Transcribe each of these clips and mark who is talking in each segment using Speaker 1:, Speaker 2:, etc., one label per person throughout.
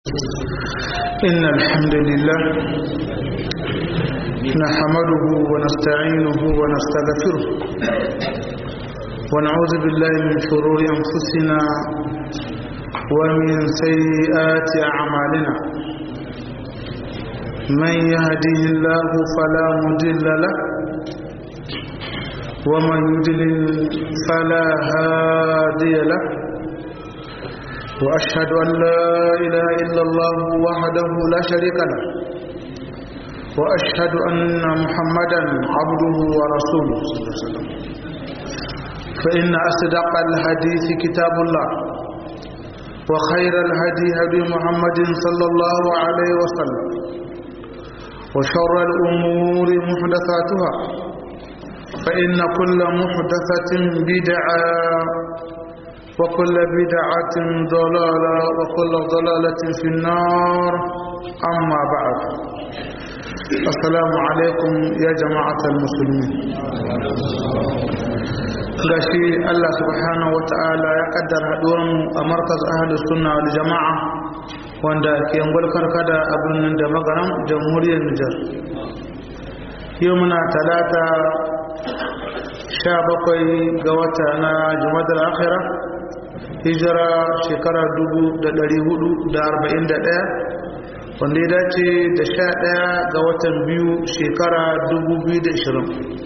Speaker 1: إن الحمد لله نحمده ونستعينه ونستغفره ونعوذ بالله من شرور أنفسنا ومن سيئات أعمالنا من يهده الله فلا مضل له ومن يضلل فلا هادي له وأشهد أن لا إله إلا الله وحده لا شريك له وأشهد أن محمدا عبده ورسوله صلى الله عليه وسلم فإن أصدق الحديث كتاب الله وخير الهدي هدي محمد صلى الله عليه وسلم وشر الأمور محدثاتها فإن كل محدثة بدعة وكل بدعة ضلالة وكل ضلالة في النار أما بعد السلام عليكم يا جماعة المسلمين gashi Allah subhanahu wata'ala ya kaddara haduwarmu a markaz ahlus sunna wal jama'a wanda ke ngulkar kada a birnin da magaram jamhuriyar Nijar yau muna talata sha bakwai ga wata na jumadar akhira hijira shekara ɗaya, wanda ya dace da sha ɗaya ga watan biyu shekara ishirin.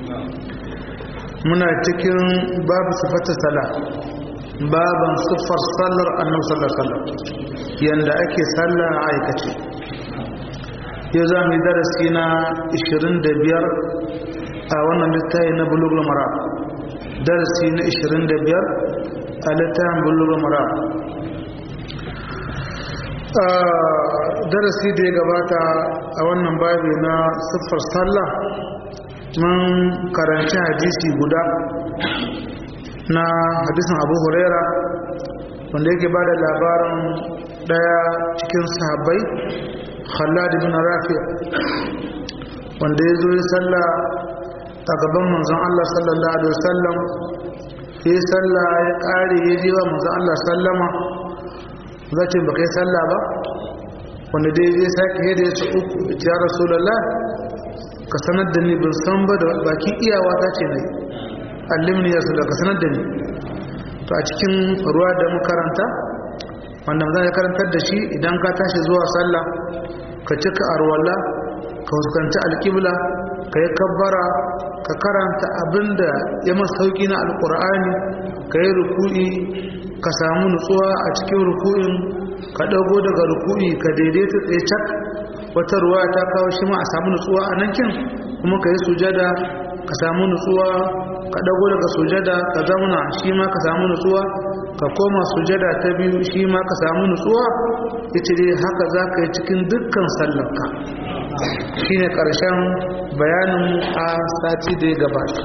Speaker 1: muna cikin babu sifata sala baban siffar sallar annabi sallar sallar yanda ake sallah a aikace yau za mu yi darasi na biyar a wannan littafi na bulugul mara darasi na biyar a littafin bulugul mara darasi da ya gabata a wannan babi na siffar sallah mun karanci hadisi guda na hadisin abu huraira wanda yake ba da labarin daya cikin sahabbai khalad bin rafi wanda ya zo ya salla a gaban manzon Allah sallallahu alaihi wasallam ya salla ya kare ya ji wa manzon Allah sallama zace baka yi salla ba wanda dai ya sake yadda ya ce uku ya rasulullah ka sanar da ni ban san ba da baki iyawa ta ce ne allimni ya sallah ka sanar da ni to a cikin ruwa da makaranta wanda zan karantar da shi idan ka tashi zuwa sallah ka cika arwala ka huskanci alƙibla ka yi kabbara ka karanta abinda ya masa sauki na alƙur'ani ka yi ruku'i ka samu nutsuwa a cikin ruku'in ka ɗago daga ruku'i ka daidaita tsaye cak wata ruwa ta kawo shi ma a samu nutsuwa a nan kin kuma ka yi sujada ka samu nutsuwa ka ɗago daga sujada ka zauna shi ma ka samu nutsuwa ka koma sujada ta biyu shi ma ka samu nutsuwa ita dai haka za ka yi cikin dukkan sallarka shi ne ƙarshen bayanin a sati da ya gabata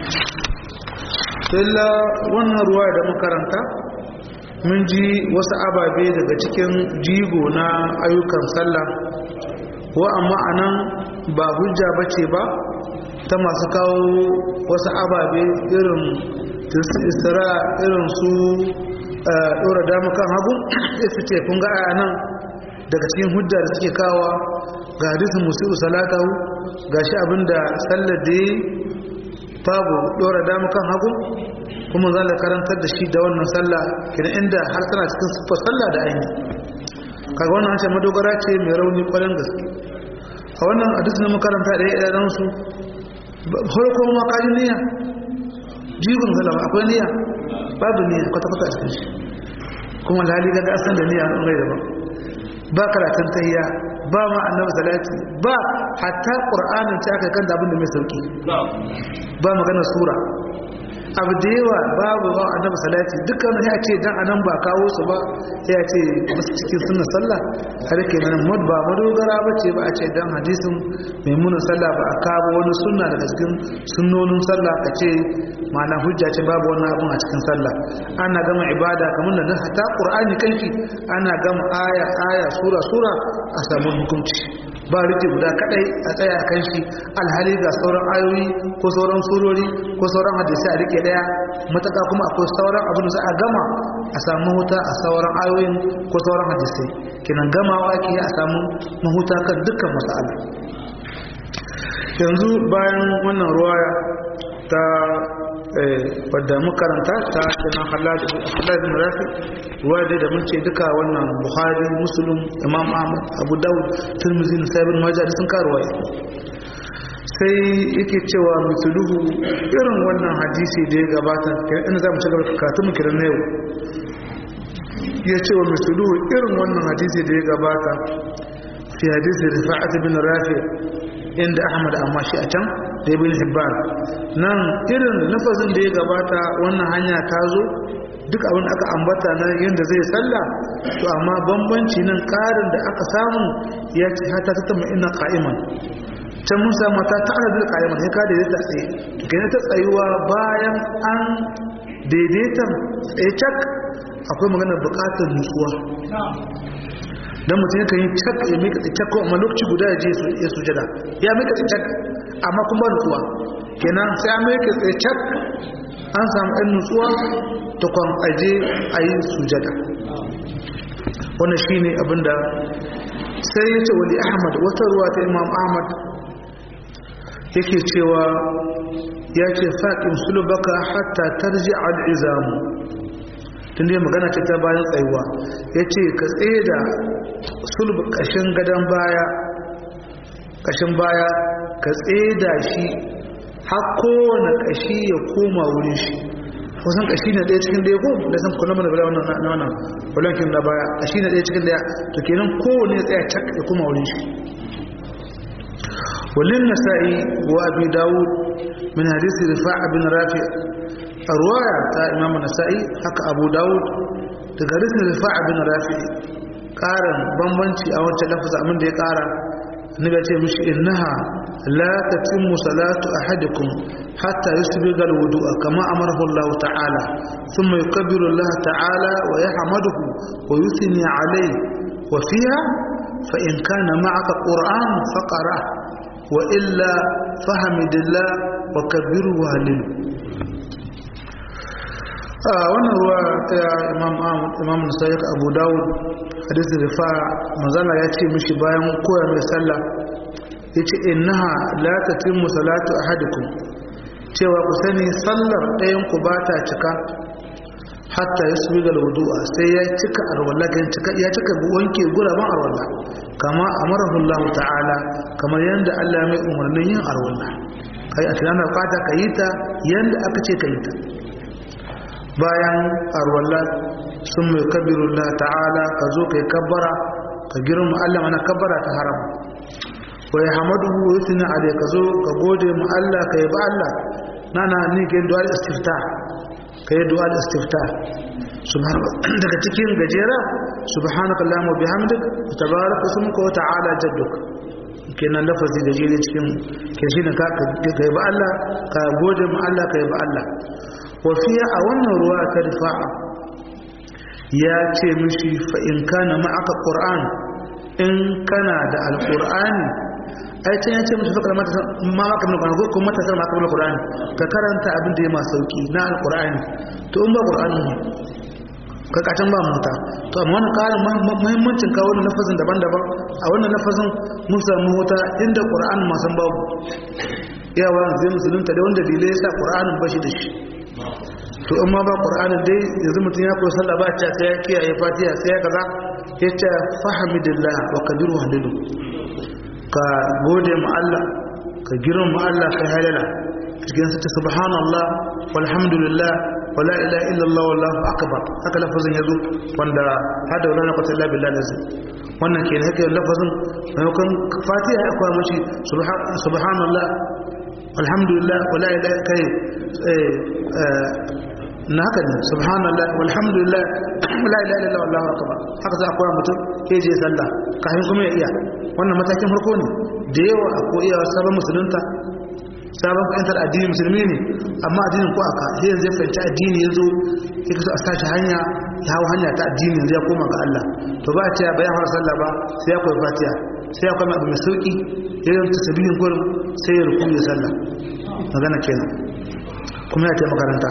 Speaker 1: sai wannan ruwa da makaranta mun ji wasu ababe daga cikin jigo na ayyukan sallah wa amma anan ba hujja bace ba ta masu kawo wasu ababe irin isra irin su ɗora damu kan hagu su ce kun ga aya nan daga cikin hujja da suke kawa ga hadisin musu salatahu ga shi abinda sallar da yi babu ɗora damu kan hagu kuma za a karantar da shi da wannan sallah kina inda har tana cikin siffar sallah da aini kaga wannan hancin madogara ce mai rauni kwarin gaske a wannan hadisi na makaranta da ya ɗan su farko ma kaji niyya jigon salama akwai niyya babu niyya kwata-kwata a cikin shi kuma lali ga asan da niyya an rai daban ba karatun tayya ba ma annabi salati ba hatta qur'anin ta aka kan da abin da mai sauki ba magana sura abu da yawa babu ba annabi salati dukkan ya ce dan anan ba kawo su ba ya ce musu cikin sunnar sallah har kenan mud ba madogara ba ce ba a ce dan hadisin maimunan sallah ba a kawo wani sunna daga cikin sunnonin sallah ka ce ma'ana hujja ce babu wannan abun a cikin sallah ana gama ibada kamar da hatta qur'ani kanki ana gama aya aya sura sura a samu hukunci ba rike guda kadai a tsaya kan shi alhali ga sauran ayoyi ko sauran surori ko sauran hadisi a rike daya mataka kuma akwai sauran abin da za a gama a samu huta a sauran ayoyin ko sauran hadisai kenan gamawa ke a samu mahuta kan dukkan masala yanzu bayan wannan ruwaya ta wadda makaranta ta kina halal bin rafi ruwa dai da mun ce duka wannan buhari muslim imam ahmad abu dawud tirmidhi na sayyid majah sun karuwa sai yake cewa misluhu irin wannan hadisi da ya gabata ina za mu ci gaba katu mu kiran yau ya ce wa misluhu irin wannan hadisi da ya gabata fi hadisi rifa'at bin rafi inda ahmad amma shi a can da ibn hibban nan irin lafazin da ya gabata wannan hanya ta zo duk abin da aka ambata na yadda zai salla to amma bambanci nan karin da aka samu ya ce hata ta tama ina qa'iman can mun samu ta ta'ala bil qa'iman sai ka daidaita tsaye to kenan ta tsayuwa bayan an daidaita tsaye cak akwai maganar bukatar nutsuwa dan mutum yakan yi cak ya mika cak ko amma lokaci guda ya je ya sujada ya mika cak amma kuma ba nutsuwa kenan sai an mika cak an samu ɗan nutsuwa ta kwan aje a yi sujada wannan shi ne abinda sai ya ce wali ahmad wata ruwa ta imam ahmad yake cewa ya ce faƙin sulubaka hatta tarji al'izamu tun dai magana ce ta bayan tsayuwa ya ce ka tsaye da sulub ƙashin gadon baya ƙashin baya ka tsaye da shi har kowane ƙashi ya koma wurin shi kusan ƙashi na ɗaya cikin ɗaya ko da san kula mana bala wannan na wannan walankin na baya ƙashi na ɗaya cikin ɗaya to kenan kowane ya tsaya cak ya koma wurin shi walin nasa'i wa abi dawud min hadisi rifa'a bin rafi a ruwaya ta imam nasa'i haka abu dawud daga hadisin rifa'a bin rafi ƙarin bambanci a wancan lafasa abin da ya ƙara niga ce mishi innaha la tatimmu salatu ahadikum hatta yusbiga alwudu'a kama amarahu Allah ta'ala thumma yukabbiru Allah ta'ala wa yahmaduhu wa yuthni alayhi wa fiha fa in kana ma'aka qur'an faqra wa illa fahamidillah wa kabbiru wa halil wannan ruwa ta imam imam Nasa'i Abu Dawud hadisin rifa manzala ya ce mishi bayan koya mai sallah ya ce innaha la tatimmu salatu ahadikum cewa ku sani sallar ɗayan ku ba ta cika hatta ya subi ga wudu'a sai ya cika arwalla ya cika wanke guraben arwalla kama amarahu Allah ta'ala kamar yadda Allah mai umarnin yin arwalla kai a tunanin fata ka yi ta yadda aka ce ka yi ta bayan arwalla sun mai kabirullah ta'ala ka zo ka yi kabbara ka girma Allah mana kabbara ta haram wa ya hamadu wa yusni alai ka zo ka gode mu Allah ka yi ba Allah nana ni ke du'a istifta ka yi du'a istifta daga cikin gajera subhanaka allahumma wa bihamdik tabaraka ismuka wa ta'ala jadduk kenan lafazi gajere cikin ke shi ne ka yi ba Allah ka gode mu Allah ka yi ba Allah wa fiya a wannan ruwa ta rifa'a ya ce mishi fa'in kana ma'aka ƙur'an in kana da alƙur'ani ai can ya ce mishi fakar ma'aka mai ƙwararru ko matasar ma'aka mai ƙur'ani ka karanta abin da ya ma sauƙi na alƙur'ani to in ba ƙur'ani ne ka kacin ba mota to amma wani ƙarin muhimmancin kawo wani lafazin daban-daban a wannan lafazin mun samu wata inda ƙur'ani masan babu yawa zai musulunta da wanda dalilai ya sa ƙur'anin bashi da shi to in ma ba qur'anin dai yanzu mutum ya koyi sallah ba ta sai ya kiyaye fatiha sai ya kaza ya ce fahamidillah wa kabiru halilu ka gode mu Allah ka girma mu Allah kai halala cikin sa subhanallah walhamdulillah wala ilaha illallah wallahu akbar haka lafazin yazo wanda hada wala quwwata illa billah lazim wannan ke ne haka lafazin maimakon fatiha ya koya mashi subhanallah walhamdulillah wala ilaha kai na haka ne subhanallah walhamdulillah la ilaha illallah wallahu akbar haka za a koya mutum ke je sallah kafin kuma ya iya wannan matakin farko ne da yawa a ko iya sabon musulunta sabon fahimtar addini musulmi ne amma addinin ko aka sai yanzu ya fahimci addini yanzu ya kaso a sashi hanya ya hau hanya ta addini yanzu ya koma ga Allah to ba a ce bayan har sallah ba sai ya koyi fatiha sai akwai abu mai sauki ya yi tasbihin gurin sai ya ruku ya sallah magana kenan kuma ya taimaka makaranta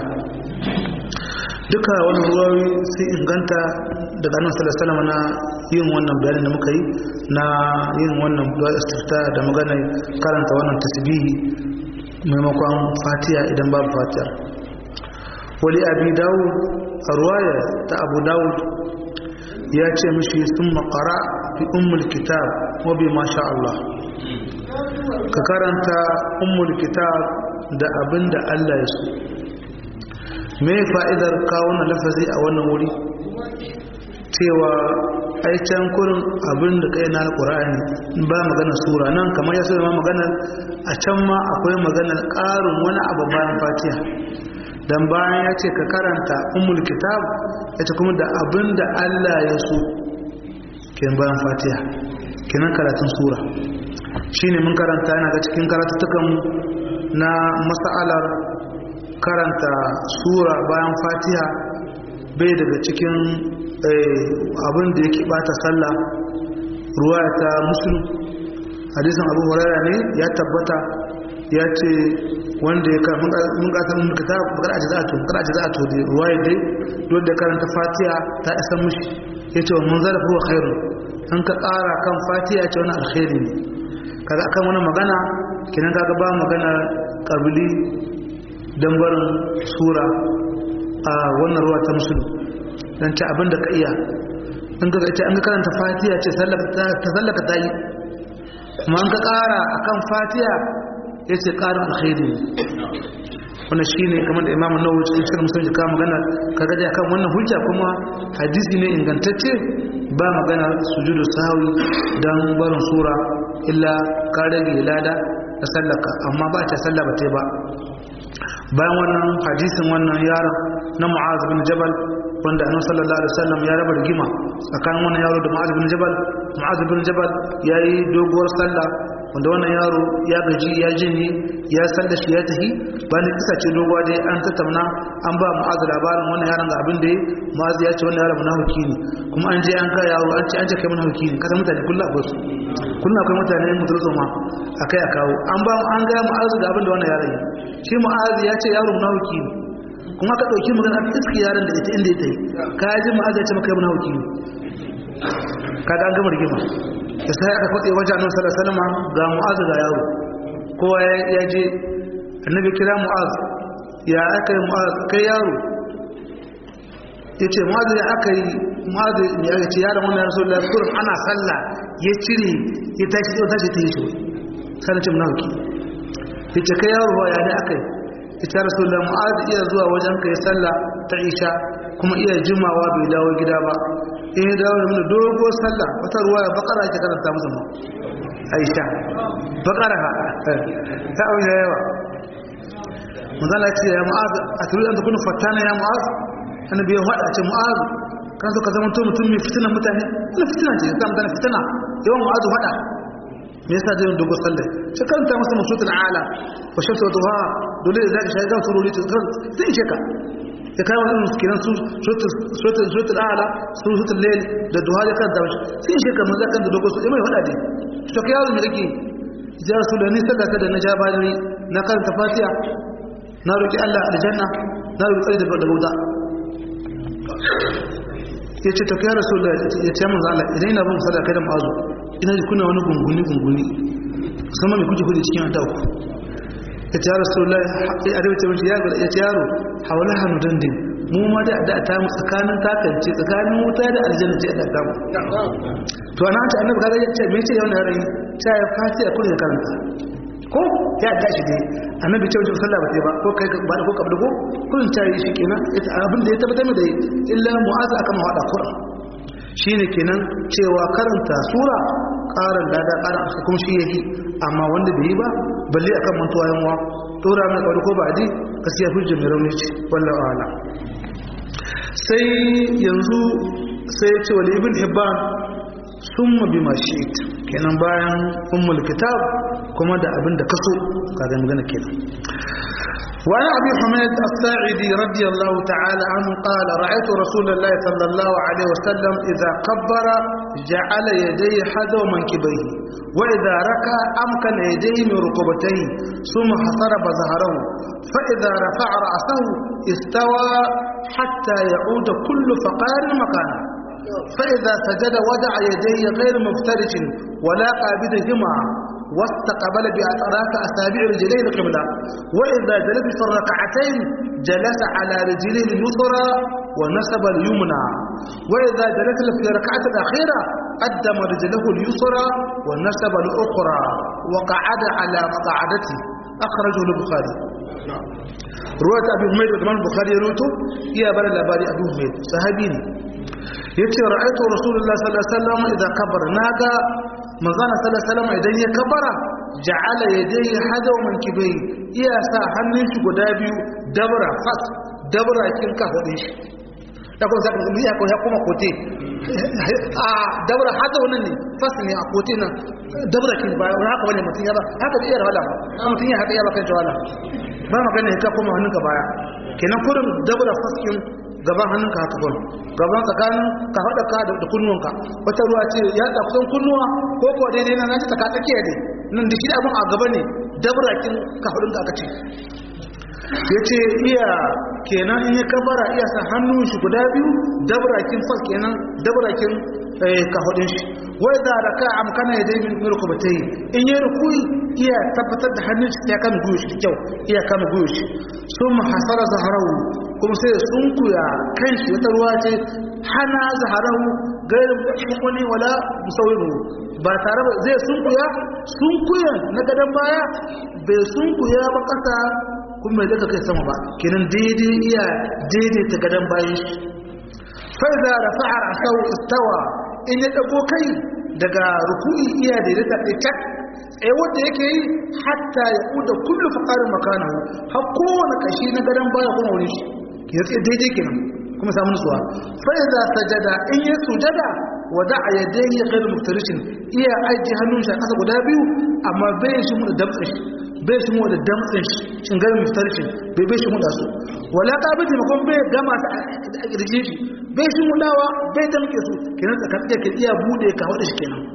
Speaker 1: duka wani ruwawi sai inganta daga annabi sallallahu alaihi wasallam na yin wannan bayanin da muka yi na yin wannan du'a istifta da magana karanta wannan tasbihi maimakon fatiha idan babu fatiha wali abi dawud a ruwaya ta abu dawud ya ce mishi sun makara fi ummul kitab wa bi masha Allah ka karanta ummul kitab da abin da Allah ya so me fa'idar kawo na lafazi a wannan wuri cewa ai can kurin abin da kai na alqur'ani ba magana sura nan kamar ya so ma magana a can ma akwai maganar ƙarin wani abu bayan fatiha dan bayan ya ce ka karanta ummul kitab ya ce kuma da abin da Allah ya so ke bayan fatiha kenan karatun sura shine mun karanta yana ga cikin karatutukan na mas'alar karanta sura bayan fatiha bai daga cikin abin da yake bata sallah ruwa ta muslim hadisin abu huraira ne ya tabbata ya ce wanda ya kan mun kasar mun kita bakar aji za a to bakar aji za a to da ruwa ya dai don da karanta fatiha ta isa mushi ya ce mun zara fuwa khairu an ka ƙara kan fatiha ce wani alkhairi ne kaga akan wani magana kinan kaga ba magana kabili don barin sura a wannan ruwa ta musulun don ci abin da ka iya an ga ita an ga karanta fatiha ce ta sallaka ta yi kuma an ka kara a kan fatiha ya ce karin alkhairi ne wannan shi ne kamar da imamun nawo cikin shirin musulun jika magana ka gaji akan wannan hujja kuma hadisi ne ingantacce ba magana sujudu sahawi don barin sura illa ka rage lada da sallaka amma ba ta salla ba ta ba bayan wannan hadisin wannan yaron na mu'az bin jabal wanda annabi sallallahu alaihi wasallam ya raba rigima tsakanin wannan yaro da mu'az bin jabal mu'az bin jabal yayi doguwar sallah wanda wannan yaro ya gaji ya jinni ya salla shi ya tafi bayan kisa ce doguwa dai an tattauna an ba mu'az labarin wannan yaron ga abin da yi mu'az ya ce wannan yaron munafiki ne kuma an je an ga yaro an ce an ce kai munafiki ne kada mutane kullu akwai su kullu akwai mutane mutum ma akai a kawo an ba an ga mu'az ga abin da wannan yaron yi shi mu'az ya ce yaro munafiki ne kuma ka dauki magana a iski yaron da ita inda ita yi ka ji mu'az ya ce maka munafiki ne kaga an gama rigima da sai aka faɗe wajen annabi sallallahu alaihi wasallam ga mu'az ga yaro kowa ya je annabi kira mu'az ya aka yi mu'az kai yaro ya ce mu'az ya aka yi mu'az ya ce yaron wannan rasulullah kurin ana sallah ya cire ya tashi ya tashi ta yi shi sai ce munafiki ya ce kai yaro ya ne aka yi ya ce rasulullah mu'az iya zuwa wajen kai sallah ta isha kuma iya jimawa bai dawo gida ba in ya dawo da mana dogo sallah wata ruwa ya bakara ake karanta musu ma aisha bakara ha ta abin ya yawa manzala ce ya mu'az a turu an kuna fatana ya mu'az annabi ya faɗa ce mu'az kan so ka zama to mutum mai fitina mutane ina fitina ce ka mutane fitina yawan mu'az faɗa me yasa zai dogo sallah sai karanta masa masutul ala wa shamsu wa duha dole da zaka shaida sururi sai ishe ka ya kai wannan miskinan su suratul a'la suratul layl da duha da kan dawo sai shi kamar zakan da dogo su mai hada dai to kai yawo me kake ya rasulani sadaka da na jabani na karanta fatiha na roki Allah aljanna na roki tsari daga wuta yace to kai rasulullah ya ce mun Allah idan ina bin sadaka da mazu ina ji kuna wani gunguni gunguni sama me kuje kuje cikin adaku ya ce rasulullah ya arabe ce ya ya ce yaro hawala hanu dandin mu ma da da ta mu tsakanin takance tsakanin wuta da aljanna ce da damu to ana ta annabi kaga ya ce me ce yau na rai ta ya fati a kullun karanta ko ya tashi dai annabi ce wajen sallah ba sai ba ko kai ba ko kabda ko kullun ta yi shi kenan abin da ya tabbatar da illa mu'aza aka mawada qur'an shine kenan cewa karanta sura ƙarin dada ƙarin a kuma shi yake amma wanda bai yi ba balle akan mantuwa yan wa tora mai ƙwari ko ba di gaskiya hujjar mai rauni ce wallahu ala sai yanzu sai ya ce wal ibn hibban summa bima shi'it kenan bayan ummul kitab kuma da abin da kaso kaga magana kenan وعن أبي حميد الساعدي رضي الله تعالى عنه قال رأيت رسول الله صلى الله عليه وسلم إذا كبر جعل يديه حذو منكبيه وإذا ركع أمكن يديه من ركبتيه ثم حصرب ظهره فإذا رفع رأسه استوى حتى يعود كل فقار مكانه فإذا سجد وضع يديه غير مفترش ولا قابضهما واستقبل بأطراف أصابع رجليه القبلة وإذا جلس في الركعتين جلس على رجليه اليسرى ونسب اليمنى وإذا جلس في الركعة الأخيرة قدم رجله اليسرى ونسب الأخرى وقعد على مقعدته أخرجه البخاري رواية أبي حميد وكمان البخاري يروته يا بل الأباري أبي حميد صحابيني yace ra'aytu rasulullahi sallallahu alaihi wasallam idan kabara naga manzana sallallahu alaihi wasallam idan ya kabara ja'ala yadayhi hadaw min kibai iya sa hannun shi guda biyu dabra fas dabra kin ka hode shi da kuma zaka iya ko ya kuma kote a dabra hadaw nan ne fas ne a kote nan dabra kin ba haka bane mutun ya ba haka da iya wala ba mutun ya haka ya ba kan wala ba magana ka kuma hannunka baya kenan kurin dabra fas kin gaban hannunka haka kwallo gaban tsakanin ka haɗa ka da kunnuwanka wata ruwa ce ya da kusan kunnuwa ko ko daidai na naji taka tsakiya ne nan da shi da abin a gaba ne dabrakin ka haɗin da aka ce ya ce iya kenan in ya kabara iya sa hannun shi guda biyu dabrakin fas kenan dabrakin ka haɗin shi wai da raka amkana ya dai min rukubatai in ya rukui iya tabbatar da hannun shi ya kama guyo shi da kyau iya kama guyo shi sun hasara zaharawu kuma sai sunkuya kanshi wata ruwa ce hana zaharahu gairin wani wala musawiru ba tare ba zai sunkuya sunkuya na gadon baya bai sunkuya ba kasa kuma mai daga kai sama ba kenan daidai iya daidaita gadon bayan shi fai da rafa'a rasau istawa in ya dago kai daga ruku'i iya daidaita ɗaya tsaye wanda yake yi hatta ya kuda kullu faqarin makanahu har kowane kashi na gadon baya kuma wuri shi ya tsaye daidai kenan kuma samu nutsuwa fa idza sajada in ya sujada wada'a yadayhi ghayr muftarishin iya aji hannun shi a kasa guda biyu amma bai shi mu da damtsin shi bai shi mu da damtsin shi shin ghayr muftarishin bai bai shi mu da su wala qabiti makon bai gama ta a kirjin shi bai shi mu dawa bai damke su kenan tsakanin ke iya bude ka wada shi kenan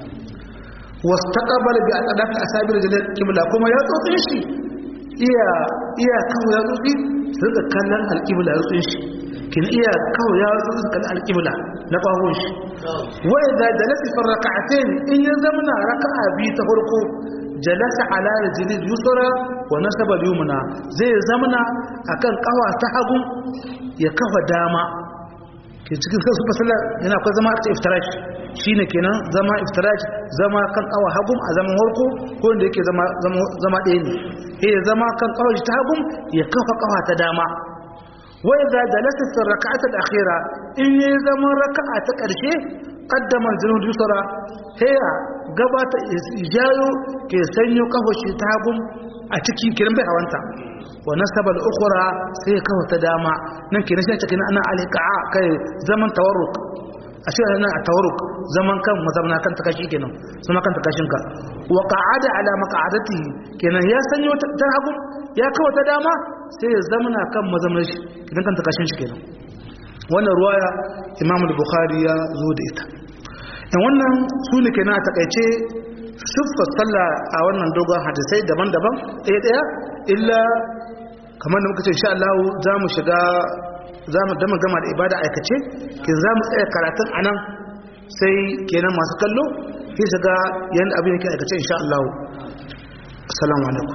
Speaker 1: wastaqbala bi aqdaf asabir jalal qibla kuma ya tsotsin shi iya iya kawo ya tsotsi su da kallon alqibla ya tsotsin shi kin iya kawo ya tsotsi kallon alqibla na bawon shi wa idza jalasa fi rak'atayn in ya zamana raka'a bi ta farko jalasa ala rijli yusra wa nasaba al-yumna zai zamana akan kawa ta hagu ya kafa dama ke cikin kasu fasala yana akwai zama ta iftirash shine kenan zama iftirash zama kan kawa hagum a zaman harko ko inda yake zama zama ɗaya ne ya zama kan kawa ta hagum ya kafa kawa ta dama wa idza jalasa fi rak'ati al-akhira in ya zama raka'a ta ƙarshe qaddama al-junud yusra ya gabata ijayo ke sanyo kafa shi ta hagum a cikin kiran bai hawanta wa nasaba al-ukhra sai kawo ta dama nan kenan sai cikin ana alqa'a kai zaman tawarruk ashe ana tawarruk zaman kan mazamna kan takashi kenan sama kan takashin ka wa qa'ada ala maq'adati kenan ya sanyo ta hagu ya kawo ta dama sai ya zamana kan mazamnar shi kenan kan takashin shi kenan wannan ruwaya Imam al-Bukhari ya zo da ita in wannan su ne kenan a takaice siffar sallah a wannan dogon hadisai daban-daban ɗaya ɗaya illa kamar da muka ce insha Allah za mu shiga za mu dama gama da ibada aikace kin za mu tsaya karatun a nan sai kenan masu kallo sai su ga yadda abin yake aikace insha Allah assalamu alaikum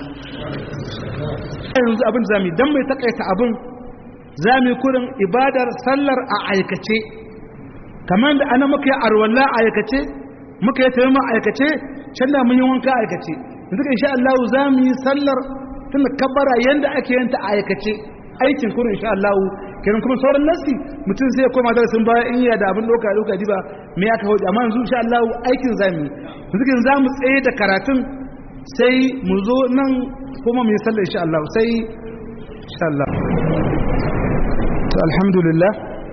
Speaker 1: yanzu abin da zamu dan mai takaita abin zamu kurin ibadar sallar a aikace kamar da ana muka yi arwalla a aikace muka yi tayyama a aikace can da mun yi wanka a aikace yanzu insha Allah za mu yi sallar tun da kabbara yanda ake yin ta aikace aikin kurin insha Allah kenan kuma sauran nasi mutum sai ya koma darasin baya in ya da abin doka doka diba me ya kawo amma yanzu insha Allah aikin zamu yanzu kin zamu tsaye da karatun sai mu zo nan kuma mu yi sallah insha Allah sai insha Allah to alhamdulillah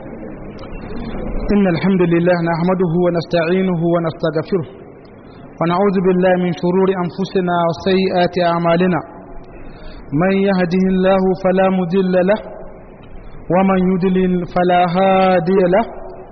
Speaker 1: إن الحمد لله نحمده ونستعينه ونستغفره ونعوذ بالله من شرور أنفسنا وسيئات أعمالنا من يهده الله فلا مضل له ومن يضلل فلا هادي له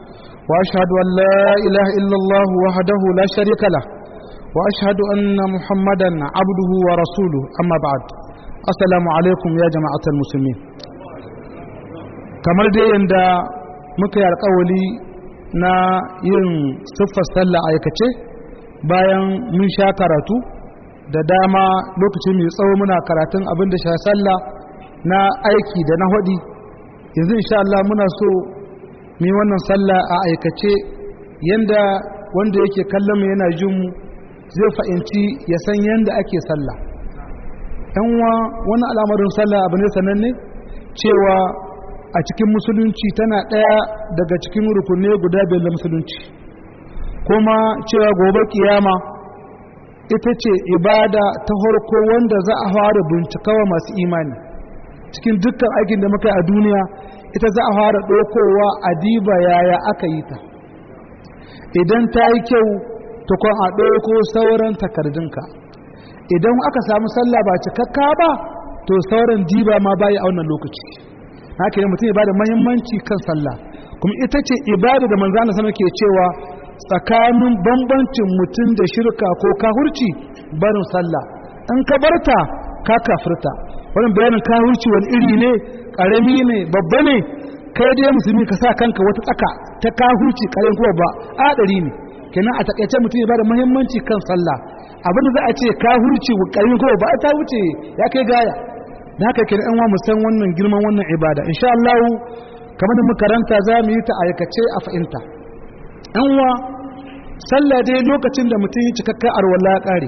Speaker 2: وأشهد أن لا إله إلا الله وحده لا شريك له وأشهد أن محمدا عبده ورسوله أما بعد السلام عليكم يا جماعة المسلمين kamar dai yadda muka yi alkawali na yin siffar sallah aikace bayan mun sha karatu da dama lokaci mai tsawo muna karatun abin da sha sallah na aiki da na hudi yanzu insha Allah muna so mu yi wannan sallah a aikace yanda wanda yake kallon mu yana jin mu zai fahimci ya san yanda ake sallah yanwa wani al'amarin sallah abu ne sananne cewa a cikin musulunci tana ɗaya daga cikin rukunne guda biyar da musulunci kuma cewa gobe kiyama ita ce ibada ta harko wanda za a fara bincikawa masu imani cikin dukkan aikin da muka yi a duniya ita za a fara ɗaukowa a diba yaya aka yi ta idan ta yi kyau tukun a ɗauko sauran takardunka idan aka samu sallah ba cikakka ba to sauran diba ma bayi a wannan lokaci haka ne mutum ya bada mahimmanci kan sallah kuma ita ce ibada da manzana sama ke cewa tsakanin bambancin mutum da shirka ko kahurci barin sallah in ka barta ka kafirta wannan bayanin kahurci wani iri ne karami ne babba ne kai dai musulmi ka sa kanka wata tsaka ta kahurci karin kuma ba adari ne kenan a takaice mutum ya bada muhimmanci kan sallah abinda za a ce kahurci karin kuma ba ta wuce ya kai gaya da haka kenan an wa mu san wannan girman wannan ibada insha Allah kamar da makaranta za mu yi ta aikace a fahimta an wa sallah dai lokacin da mutum yi cikakken arwala ya kare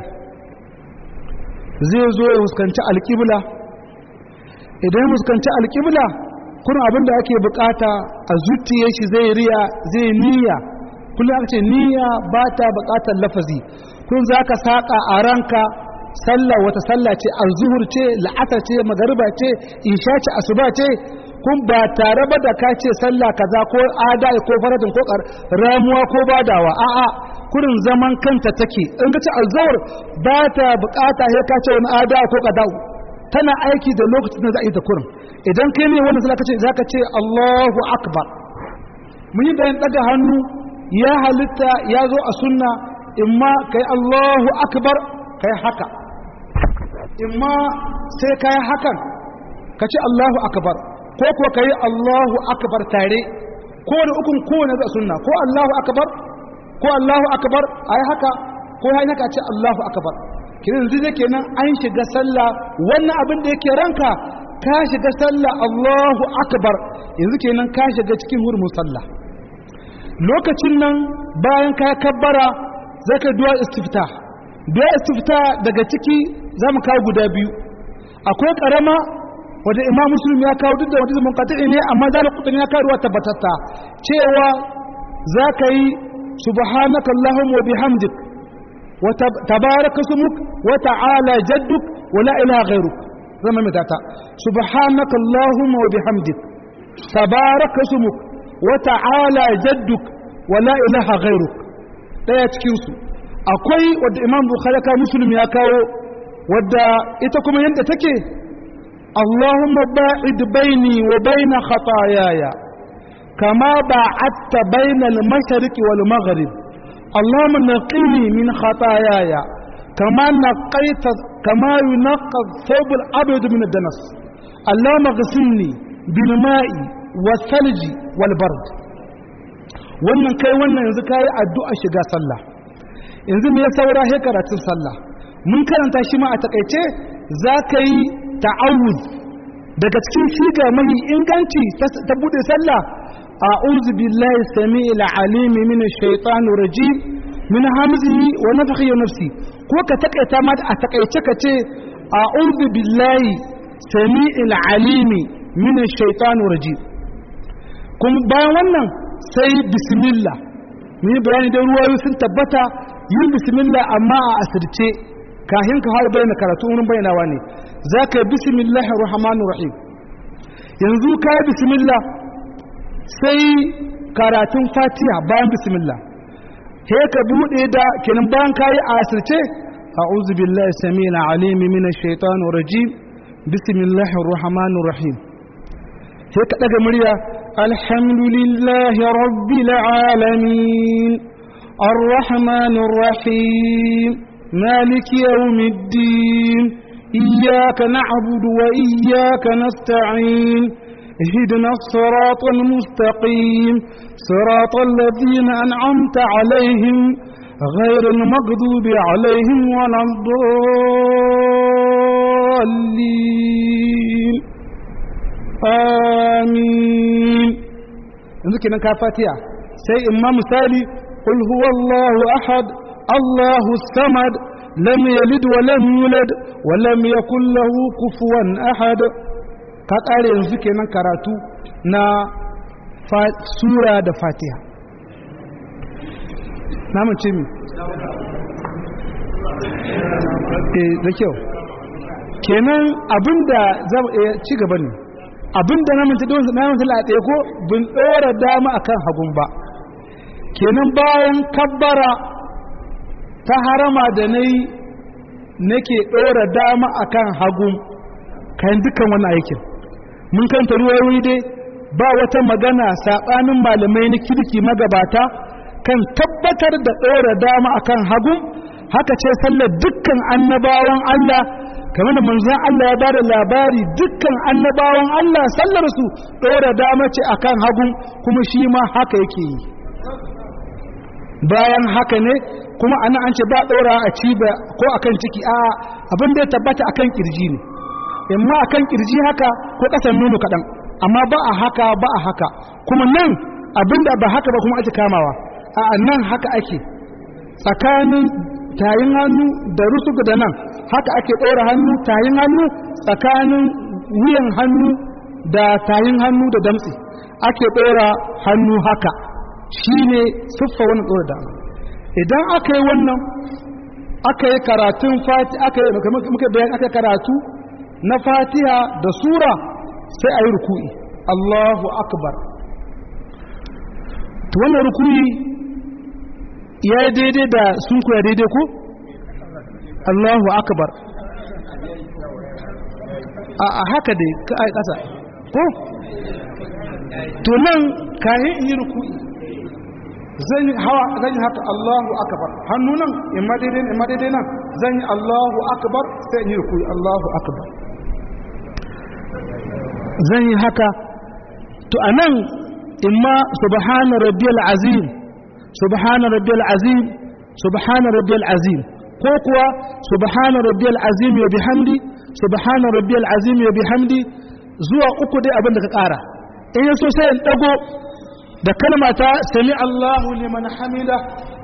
Speaker 2: zai zo ya fuskanci alƙibla idan ya fuskanci alƙibla kuma abin da ake bukata a zuciye shi zai riya zai niyya kullum aka ce niyya ba ta bukatar lafazi kun za ka saƙa a ranka sallah wata sallah ce alzuhur ce la'asar ce magariba ce isha ce asuba ce kun ba tare ba da ka ce sallah kaza ko ada ko faratin ko ramuwa ko badawa a'a kurin zaman kanta take in ka ce alzuhur ba ta bukata sai ka ce wani ada ko qada'u tana aiki da lokacin da za a yi ta kurin idan kai ne wanda zaka ce zaka ce Allahu akbar mun yi bayan daga hannu ya halitta ya zo a sunna imma kai Allahu akbar kai haka imma sai kai hakan ka ce Allahu akbar ko kuwa kai Allahu akbar tare ko da ukun kowane da sunna ko Allahu akbar ko Allahu akbar ayi haka ko hai haka ce Allahu akbar kiran zai kenan an shiga sallah wannan abin da yake ranka ka shiga sallah Allahu akbar yanzu kenan ka shiga cikin hurumin sallah lokacin nan bayan ka kabbara zaka du'a istifta du'a istifta daga ciki zamu kawo guda biyu akwai karama wanda imam muslim ya kawo duk da wanda mun qati ne amma zalika kudin ya kawo tabbatatta cewa zaka yi subhanaka allahumma wa bihamdik wa tabaraka ismuk wa ta'ala jadduk wa la ilaha ghayruk zama mai tata subhanaka allahumma wa bihamdik tabaraka ismuk wa ta'ala jadduk wa la ilaha ghayruk daya cikin su akwai wadda imam bukhari ka muslim ya kawo wadda ita kuma yadda take اللهم باعد بيني وبين خطاياي كما باعدت بين المشرق والمغرب اللهم نقني من خطاياي كما نقيت كما ينقى الثوب الابيض من الدنس اللهم اغسلني بالماء والثلج والبرد wannan kai wannan yanzu kai addu'a shiga sallah yanzu me ya saura he karatun sallah mun karanta shi ma a takaice za ka yi ta'awuz daga cikin shiga mahi inganci ta bude sallah a'udhu billahi samiil alimi min ash-shaytan rajim min hamzihi wa nafthihi wa nafsi ko ka takaita ma a takaice ka ce a'udhu billahi samiil alimi min ash-shaytan rajim kuma bayan wannan sai bismillah mun yi bayani da ruwayoyi sun tabbata yin bismillah amma a asirce kahin ka har bayyana karatu wurin bayyanawa ne za ka yi bismillahir rahmanir rahim yanzu ka yi bismillah sai karatun fatiha bayan bismillah he ka buɗe da kenan bayan ka yi a asirce a'udhu billahi samil alim minash shaitanir rajim bismillahir rahmanir rahim sai ka daga murya الحمد لله رب العالمين الرحمن الرحيم مالك يوم الدين إياك نعبد وإياك نستعين اهدنا الصراط المستقيم صراط الذين أنعمت عليهم غير المغضوب عليهم ولا الضالين آمين yanzu kenan ka fatiya sai imma misali qul huwallahu ahad allahu samad lam yalid wa lam yulad wa lam yakul lahu kufuwan ahad ka kare yanzu kenan karatu na sura da fatiha na mace mi eh da kyau kenan abinda zama ci gaba ne abinda na mace don na mace la ɗaya ko bin ɗora dama akan hagun ba kenan bayan kabbara ta harama da nayi nake ɗora dama akan hagun kayan dukkan wani aikin mun kanta ruwayoyi dai ba wata magana saɓanin malamai na kirki magabata kan tabbatar da ɗora dama akan hagu haka ce sallar dukkan annabawan Allah kamar da manzon Allah ya bada labari dukkan annabawan Allah sallar su ɗora dama ce akan hagu kuma shi ma haka yake yi bayan haka ne kuma ana an ce ba ɗora a ciba ko akan ciki a abin da ya tabbata akan kirji ne imma akan kirji haka ko ƙasan nono kaɗan amma ba a haka ba a haka kuma nan abinda ba haka ba kuma ake kamawa a nan haka ake tsakanin tayin hannu da rusugu da nan haka ake ɗora hannu tayin hannu tsakanin wuyan hannu da tayin hannu da damtse ake ɗora hannu haka shi ne siffa wani ɗora da idan aka yi wannan aka yi karatun fati aka yi muka bayan aka karatu na fatiha da sura sai a yi ruku'i Allahu akbar to wannan ruku'i ya yi daidai da sun kuya daidai ko Allahu akbar a haka dai ka ai kasa ko to nan kayan in yi ruku'i zan yi hawa zan yi haka Allahu akbar hannu nan in ma daidai in ma daidai nan zan yi Allahu akbar sai in yi ruku'i Allahu akbar zan yi haka to anan imma subhana rabbiyal azim subhana rabbiyal azim subhana rabbiyal azim ko kuwa subhana rabbiyal azim wa bihamdi subhana rabbiyal azim wa bihamdi zuwa uku dai abin da ka kara in yaso sai in dago da kalma ta sami Allahu liman hamida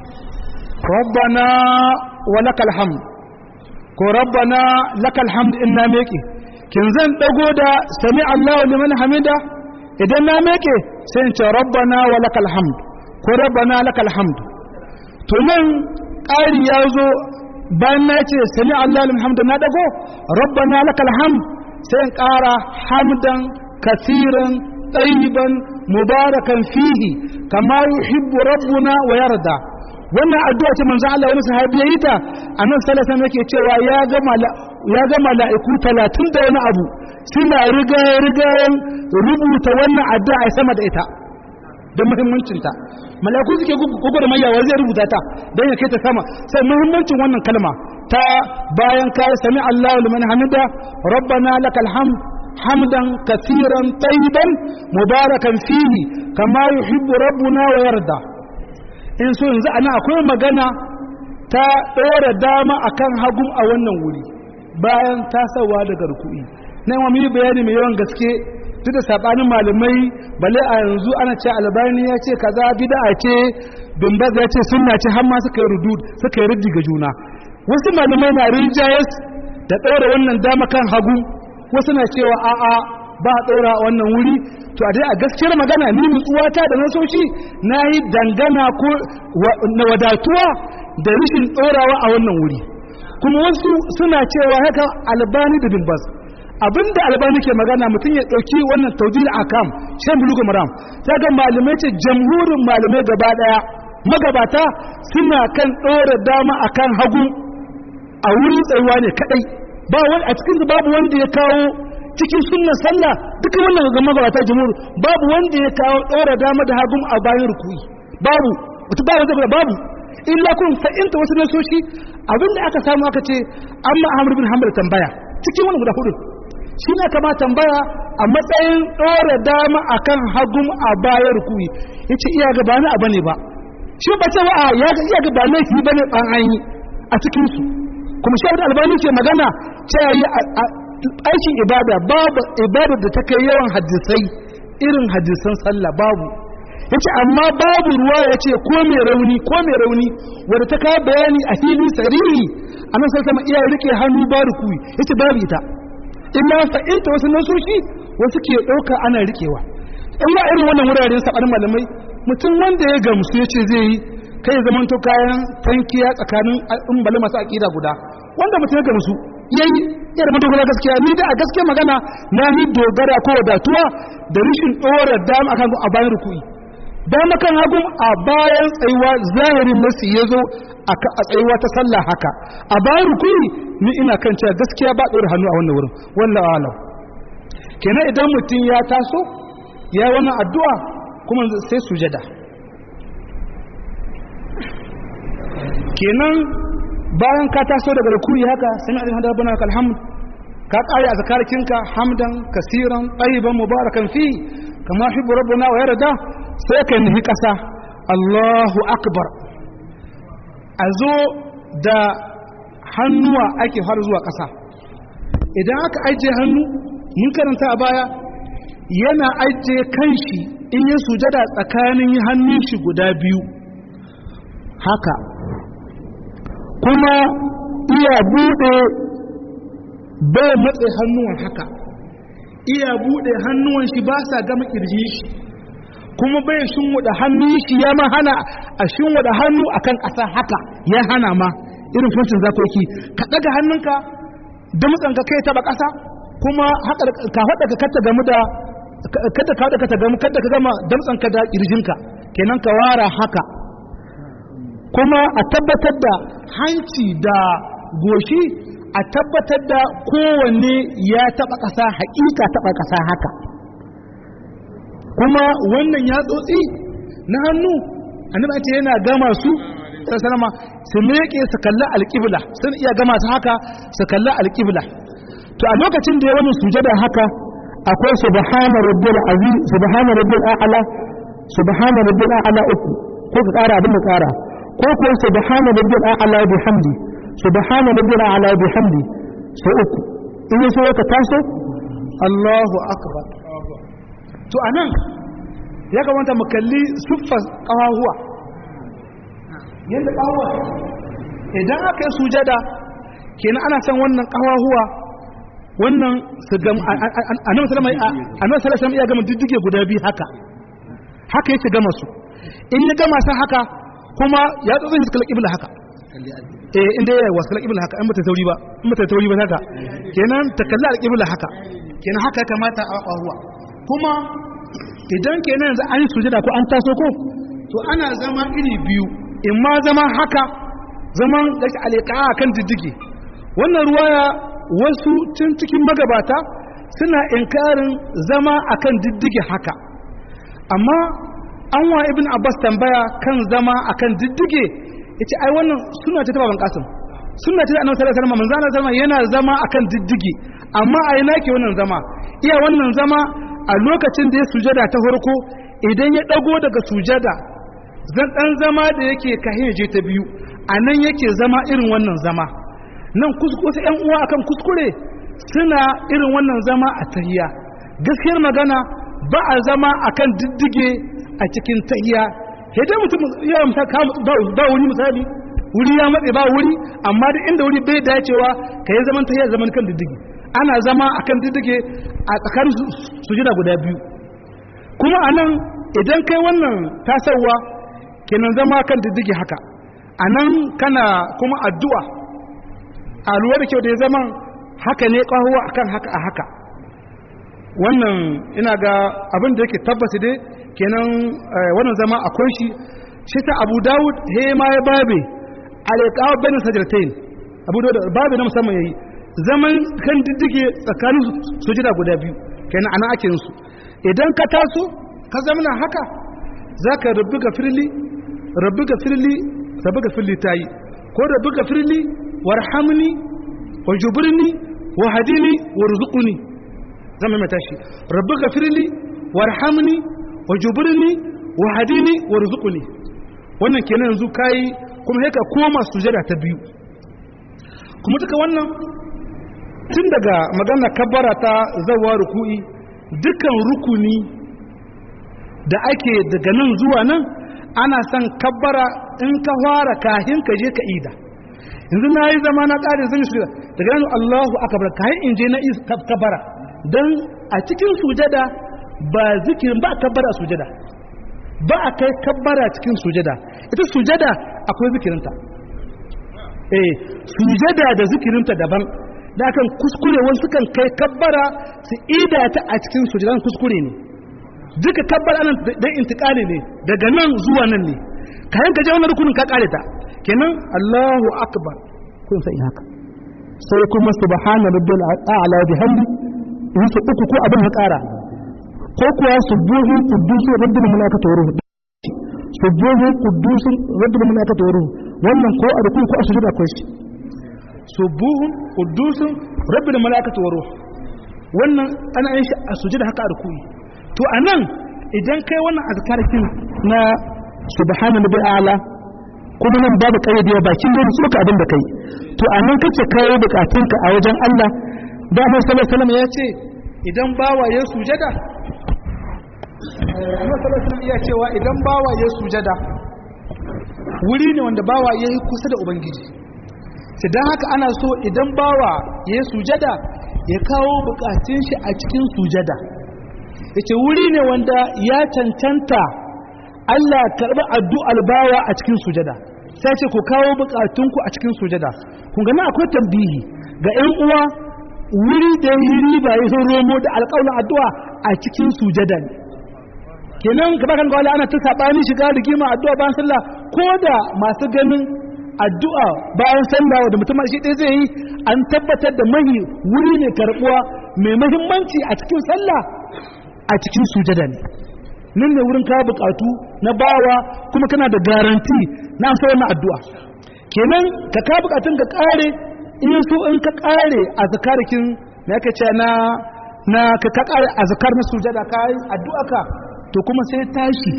Speaker 2: rabbana wa lakal hamd ko rabbana lakal hamd inna meki kin zan dago da sami Allahu liman hamida idan na meke sai in ce rabbana wa lakal hamd ko rabbana lakal hamd to nan ƙari ya zo bayan na ce sami Allahu liman hamda na dago rabbana lakal hamd sai in ƙara hamdan kasiran tayyiban mubarakan fihi kama yuhibbu rabbuna wa yarda wannan addu'a ce manzo Allah wani sahabi yayi ta annabi sallallahu alaihi wasallam yake cewa ya ga ya ga mala'iku 30 da wani abu suna riga riga rubuta wannan addu'a sama da ita don muhimmancin ta mala'iku suke gugu da mayawa zai rubuta ta don ya kai ta sama sai muhimmancin wannan kalma ta bayan kai sami Allahu liman hamida rabbana lakal hamd hamdan katiran tayyiban mubarakan fihi kama yuhibbu rabbuna wa yarda in so yanzu ana akwai magana ta ɗora dama akan hagum a wannan wuri bayan tasawa daga ruku'i na yi mini bayani mai yawan gaske duk da saɓanin malamai bale a yanzu ana ce albani ya ce kaza bid'a ce bimbaz ya ce sunna ce har ma suka yi rudud suka yi ruddi ga juna wasu malamai na rinjayes da ɗora wannan dama kan hagu wasu na cewa a'a ba a ɗora wannan wuri to a dai a gaskiyar magana ni nutsuwata da nasoshi na yi dangana ko na wadatuwa da rashin ɗorawa a wannan wuri kuma wasu suna cewa haka albani da bimbas abinda albani ke magana mutum ya ɗauki wannan taujil akam shan bulugu maram ta ga malamai ce jamhurin malamai gaba ɗaya magabata suna kan ɗora dama akan hagu a wurin tsayuwa ne kaɗai ba wani a cikin babu wanda ya kawo cikin sunnar sallah duka wannan ga magabata jumhur babu wanda ya kawo ɗora dama da hagun a bayan rukuyi babu mutum ba wanda babu illa kun fa'inta wasu nasoshi abinda aka samu aka ce amma ahmad bin hanbal tambaya cikin wani guda hudu shi ne kama tambaya a matsayin ɗora dama akan hagun a bayan rukuyi yace iya ga ba na bane ba shi ba ce wa ya ga iya ga ba laifi bane ban an yi a cikin su kuma shi da albani ke magana cewa yi aikin ibada babu ibada da ta kai yawan hadisai irin hadisan sallah babu yace amma babu ruwa yace ko mai rauni ko mai rauni wanda ta kawo bayani a fili sariri annan sai sama iya rike hannu ba rukuyi yace babu ita illa fa'inta wasu nasoshi wasu ke dauka ana rikewa in ba irin wannan wuraren sabar malamai mutum wanda ya gamsu yace zai yi kai ya zamanto kayan tankiya tsakanin umbali masu aƙida guda wanda mutum ya gamsu yayi ya da madogara gaskiya ni da a gaskiya magana na ni dogara ko wadatuwa da rishin ɗora dama akan a bayan ruku'i dama kan hagun a bayan tsayuwa zahirin nasi ya zo a tsayuwa ta sallah haka a bayan ruku'i ni ina kan cewa gaskiya ba ɗora hannu a wannan wurin wallahu alam kenan idan mutum ya taso ya wannan addu'a kuma sai sujada kenan bayan ka taso daga rukuri haka sami alin hada bana alhamd ka kare a zakarkinka hamdan kasiran tsayiban mubarakan fi kama hibbu rabbuna wa yarda sai ka nufi ƙasa Allahu akbar a zo da hannuwa ake har zuwa ƙasa idan aka ajiye hannu mun karanta a baya yana ajiye kanshi in yi sujada tsakanin hannun shi guda biyu haka kuma iya bude bai matse hannuwan haka iya bude hannuwan shi ba sa gama kirji shi kuma bai shinwada hannun shi ya ma hana a shinwada hannu akan ƙasa haka ya hana ma irin funcin zakoki ka daga hannunka da mutsanka kai taba ƙasa kuma haka ka hada ka kata gamu da kada ka hada ka gamu kada ka gama damtsanka da kirjinka kenan ka wara haka kuma a tabbatar da hanci da goshi a tabbatar da kowanne ya taba ƙasa haƙiƙa taba ƙasa haka kuma wannan ya tsotsi na hannu annabi ce yana gama su sallama su leƙe su kalli alƙibla sun iya gama su haka su kalli alƙibla to a lokacin da ya wani sujada haka akwai subhana rabbil azim subhana rabbil a'la subhana rabbil a'la uku ko ka ƙara abin da ƙara ko ko subhana rabbil a'la bihamdi subhana rabbil a'la bihamdi sai uku in so ka taso Allahu akbar to anan ya kamata mu kalli siffar kawahuwa yanda kawahuwa idan aka yi sujada kenan ana san wannan kawahuwa wannan su gam annabi sallallahu alaihi wasallam ya gama diddige guda biyu haka haka yake gama su in ya gama sa haka kuma ya zo zai kalla kibla haka eh inda ya wasu kalla kibla haka in bata tauri ba in bata tauri ba haka kenan ta kalla alqibla haka kenan haka kamata a kwahuwa kuma idan kenan yanzu an yi sujada ko an taso ko to ana zama iri biyu in ma zama haka zaman gashi alika kan diddige wannan ruwaya wasu tun cikin magabata suna inkarin zama akan diddige haka amma an wa ibn abbas tambaya kan zama akan diddige yace ai wannan suna ce ta baban kasim suna ce da annabi sallallahu alaihi wasallam manzo Allah yana zama akan diddige amma a ina ke wannan zama iya wannan zama a lokacin da ya sujada ta farko idan ya dago daga sujada zan dan zama da yake kahin je ta biyu anan yake zama irin wannan zama nan kuskure ƴan uwa akan kuskure suna irin wannan zama a tahiya gaskiyar magana ba a zama akan diddige a cikin tahiya sai dai mutum ya amsa ba wuri misali wuri ya matse ba wuri amma da inda wuri bai dacewa ka yi zaman tahiya zaman kan diddige ana zama akan diddige a tsakanin sujada guda biyu kuma anan idan kai wannan tasarwa kenan zama kan diddige haka anan kana kuma addu'a a lura da kyau da ya zaman haka ne ƙahuwa akan haka a haka wannan ina ga abin da yake tabbata dai kenan wannan zama akwai shi shi ta abu dawud he ma ya babe alaikawa bane sajdatain abu dawud babe na musamman yayi zaman kan diddige tsakanin sujada guda biyu kenan ana ake yin su idan ka taso ka zamana haka zaka rabbi gafirli rabbi gafirli rabbi gafirli tayi ko rabbi gafirli warhamni wajburni wahdini warzuqni zama mai tashi rabbi gafirli warhamni wajburni wahdini warzuqni wannan kenan yanzu kai kuma sai ka koma sujada ta biyu kuma duka wannan tun daga magana kabbara ta zawa ruku'i dukan rukuni da ake daga nan zuwa nan ana son kabbara in ka fara kahin ka je ka ida yanzu na yi zama na ƙari zan yi daga nan Allahu akbar kahin in je na kabbara don a cikin sujada ba zikirin ba kabbara a sujada ba a kai kabbara cikin sujada ita sujada akwai zikirinta eh sujada da zikirinta daban da akan kuskure wasu kan kai kabbara su ida ta a cikin sujadan kuskure ne duka kabbara nan dan intikali ne daga nan zuwa nan ne kayan ka je wannan rukunin ka kare ta kenan Allahu akbar kun sai haka sai kuma subhana rabbil a'la bihamdi in su uku ko abin ya kara ko kuwa subuhu qudusu rabbil malaikatu wa ruhu subuhu qudusu rabbil malaikatu wa ruhu wannan ko a rukun ko a sujuda akwai shi subuhun qudusun rabbil malaikatu wa ruh wannan ana yin shi a sujuda haka a rukuni to anan idan kai wannan azkarakin na subhanallahi bil a'la kuma nan babu kayyade bakin da su ka abin da kai to anan kace kai bukatunka a wajen Allah da Annabi sallallahu alaihi wasallam ya ce idan bawa ya sujada Annabi sallallahu alaihi wasallam ya cewa idan bawa ya sujada wuri ne wanda bawa ya yi kusa da ubangiji sai don haka ana so idan bawa ya yi sujada ya kawo bukatun shi a cikin sujada ya ce wuri ne wanda ya cancanta Allah karɓi addu'ar bawa a cikin sujada sai ce ku kawo bukatunku a cikin sujada kun gani akwai tambihi ga 'yan uwa wuri da yi riba ya sun romo da alƙawalin addu'a a cikin sujada ne kenan gaba kan gwale ana ta saɓani shiga rigima addu'a bayan sallah ko da masu ganin addu'a bayan sallah da mutum shi ɗaya zai yi an tabbatar da mahi wuri ne karɓuwa mai mahimmanci a cikin sallah a cikin sujada ne nan ne wurin kawo bukatu na bawa kuma kana da garanti na amsa wannan addu'a kenan ka kawo bukatun ka kare in so in ka kare a zakarikin na yake ce na na ka ka kare a zakar na sujada ka yi addu'a ka to kuma sai tashi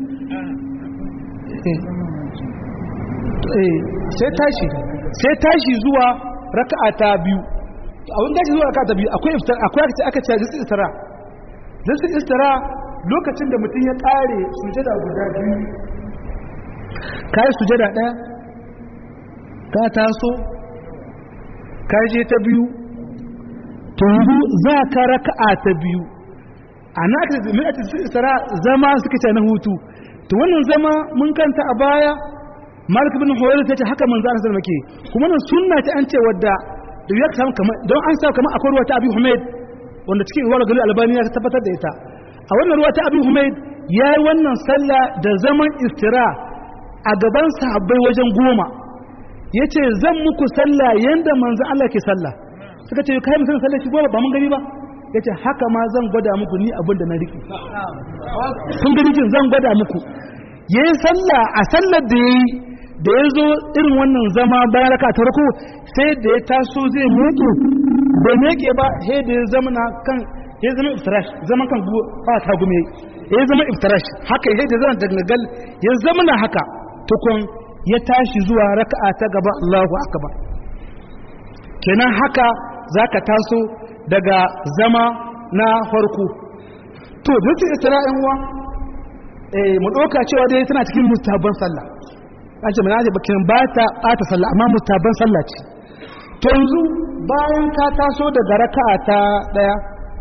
Speaker 2: sai tashi sai tashi zuwa raka'a ta biyu a wani tashi zuwa raka'a ta biyu akwai iftar akwai aka ce aka ce jinsi istira jinsi istira lokacin da mutum ya kare sujada guda biyu ka yi sujada ɗaya ka taso ka je ta biyu to yanzu za ka raka'a ta biyu a na aka ce mai istira zama suka ce na hutu to wannan zama mun kanta a baya malik bin huwaira ta ce haka manzo Allah sallallahu alaihi wasallam kuma nan sunna ta an ce wadda da ya samu kamar don an samu kamar akwai ruwa ta abi humaid wanda cikin ruwa gari albani ya tabbatar da ita a wannan ruwa ta abi humaid ya yi wannan sallah da zaman istira a gaban sahabbai wajen goma ya ce zan muku sallah yanda manzo Allah ke sallah suka ce kai mutum sallah shi goma ba mun gani ba ya ce haka ma zan gwada muku ni abin da na riƙe kun gani jin zan gwada muku ya yi sallah a sallar da ya yi da ya zo irin wannan zama bayan raka ta rako sai da ya taso zai meke bai meke ba sai da ya zama na kan ya zama iftirash zaman kan ba ta gume ya zama iftirash haka ya da zama dangal ya zama na haka tukun ya tashi zuwa raka'a ta gaba Allahu akbar kenan haka zaka taso daga zama na farko to duk isra'in wa eh mu doka cewa dai tana cikin mustabban sallah an ce mana bakin ba ta ɓata sallah amma mustaban sallah ce to yanzu bayan ka taso daga raka'a ta ɗaya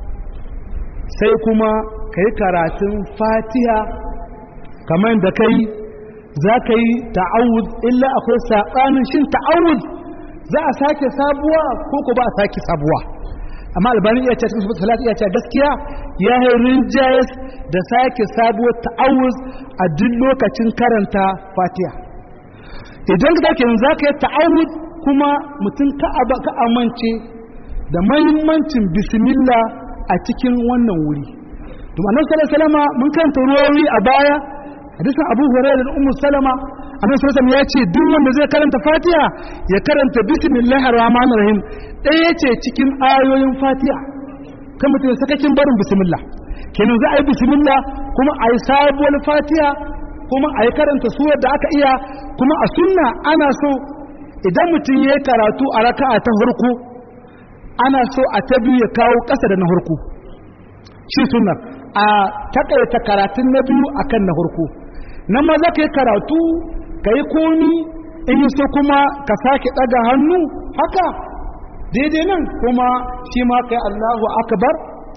Speaker 2: sai kuma ka yi karatun fatiha kamar da kai za ka yi ta'awud illa akwai saɓanin shin ta'awud za a sake sabuwa ko ko ba a sake sabuwa amma albani iya ce cikin su salatu iya ce gaskiya ya yi rinjayes da sake sabuwar ta'awuz a duk lokacin karanta fatiha idan ka zaka yanzu zaka yi ta'awud kuma mutum ka aba ka amince da mahimmancin bismillah a cikin wannan wuri to annabi sallallahu alaihi wasallam mun karanta ruwayoyi a baya hadisin Abu Hurairah da Ummu Salama annabi sallallahu alaihi ya ce duk wanda zai karanta Fatiha ya karanta bismillahir rahmanir rahim ɗaya ce cikin ayoyin Fatiha kan mutum sakakin barin bismillah kenan za a yi bismillah kuma a yi sabuwar Fatiha kuma a yi karanta surar da aka iya kuma a sunna ana so idan mutum ya yi karatu a raka'a ta farko ana so a ta biyu ya kawo ƙasa da na farko shi sunna a takaita karatun na biyu akan na farko nan ma za ka yi karatu ka yi komi in yi so kuma ka sake ɗaga hannu haka daidai nan kuma shi ma ka yi allahu akbar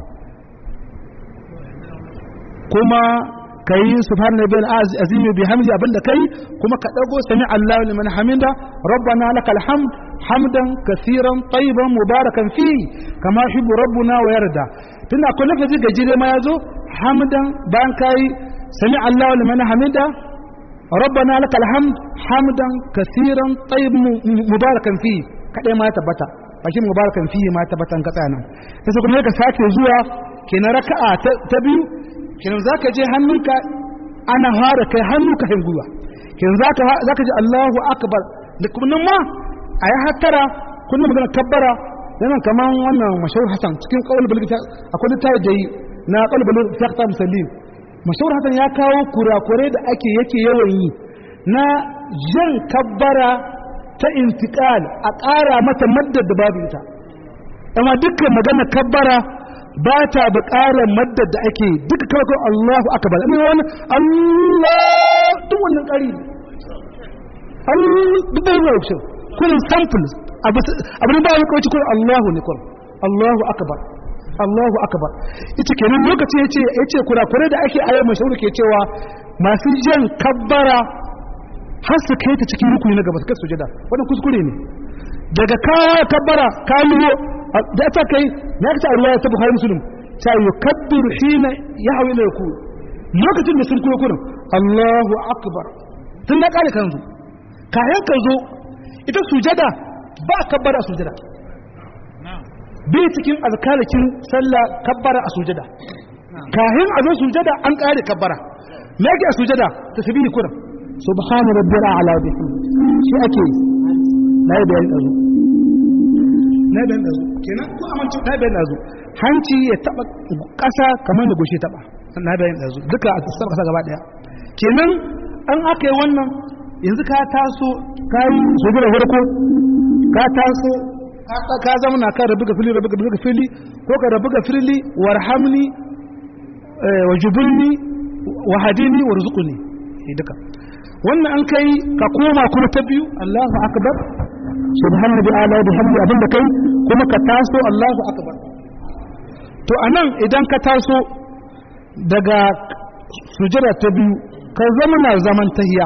Speaker 2: kuma ka yi subhan nabi azimi bi hamdi abinda kai kuma ka dago sami Allahu liman hamida rabbana lakal hamd hamdan kaseeran tayyiban mubarakan fi kama yuhibbu rabbuna wa yarda tunda akwai lafazi gajire ma yazo hamdan bayan kai sami Allahu liman hamida rabbana lakal hamd hamdan kaseeran tayyiban mubarakan fi kadai ma ya tabbata bakin mubarakan fi ma tabbatan ka tsaya nan sai kuma ka sake zuwa kenan raka'a ta biyu kenan za ka je hannunka ana fara kai hannu ka gwiwa kenan za ka ji Allahu akbar da kuma nan ma a yi hattara kullum magana kabbara yana kamar wannan mashahur hasan cikin kawal balgita akwai littafi da yi na kawal balgita ta ta musallin mashahur hasan ya kawo kurakurai da ake yake yawan yi na jan kabbara ta intiqal a ƙara mata maddar da babu ita amma dukkan magana kabbara ba ta buƙarar maddar da ake duka kawai kawai Allahu akbar amma wani Allah duk wannan ƙari Allah duk da yawa shi kullum sample abin ba wani kawai kullum Allahu ne kullum Allahu akbar Allahu akbar ita kenan lokaci yace yace kurakurai da ake ayyar mashahuri ke cewa masu jan kabbara har su kai ta cikin rukuni na gaba su kai sujada wannan kuskure ne daga kawo kabbara kawo da ta kai na ta ruwa ta bukhari muslim ta yukabbiru hina yahwi ila ruku lokacin da sun koyo kurin Allahu akbar tun da kare kanzu kayan ka zo ita sujada ba kabbara a sujada bai cikin azkarakin sallah kabbara a sujada kayan a zo sujada an kare kabbara me yake a sujada tasbihi kurin subhana rabbil a'la bihamdi shi ake na yi bayani dazu na bayan dazu kenan ko amince na bayan dazu hanci ya taba kasa kamar da goshe taba na bayan dazu duka a tsara kasa gaba daya kenan an aka yi wannan yanzu ka taso ka yi sojira farko ka taso ka zama na kan rabu ga fili rabu ga fili ko ka rabu ga fili warhamni wa jubulni wa hadini warzuqni duka wannan an kai ka koma kuma ta biyu Allahu akbar subhanahu wa ta'ala da hamdi abinda kai kuma ka taso Allahu akbar to anan idan ka taso daga sujada ta biyu ka zama na zaman tahiya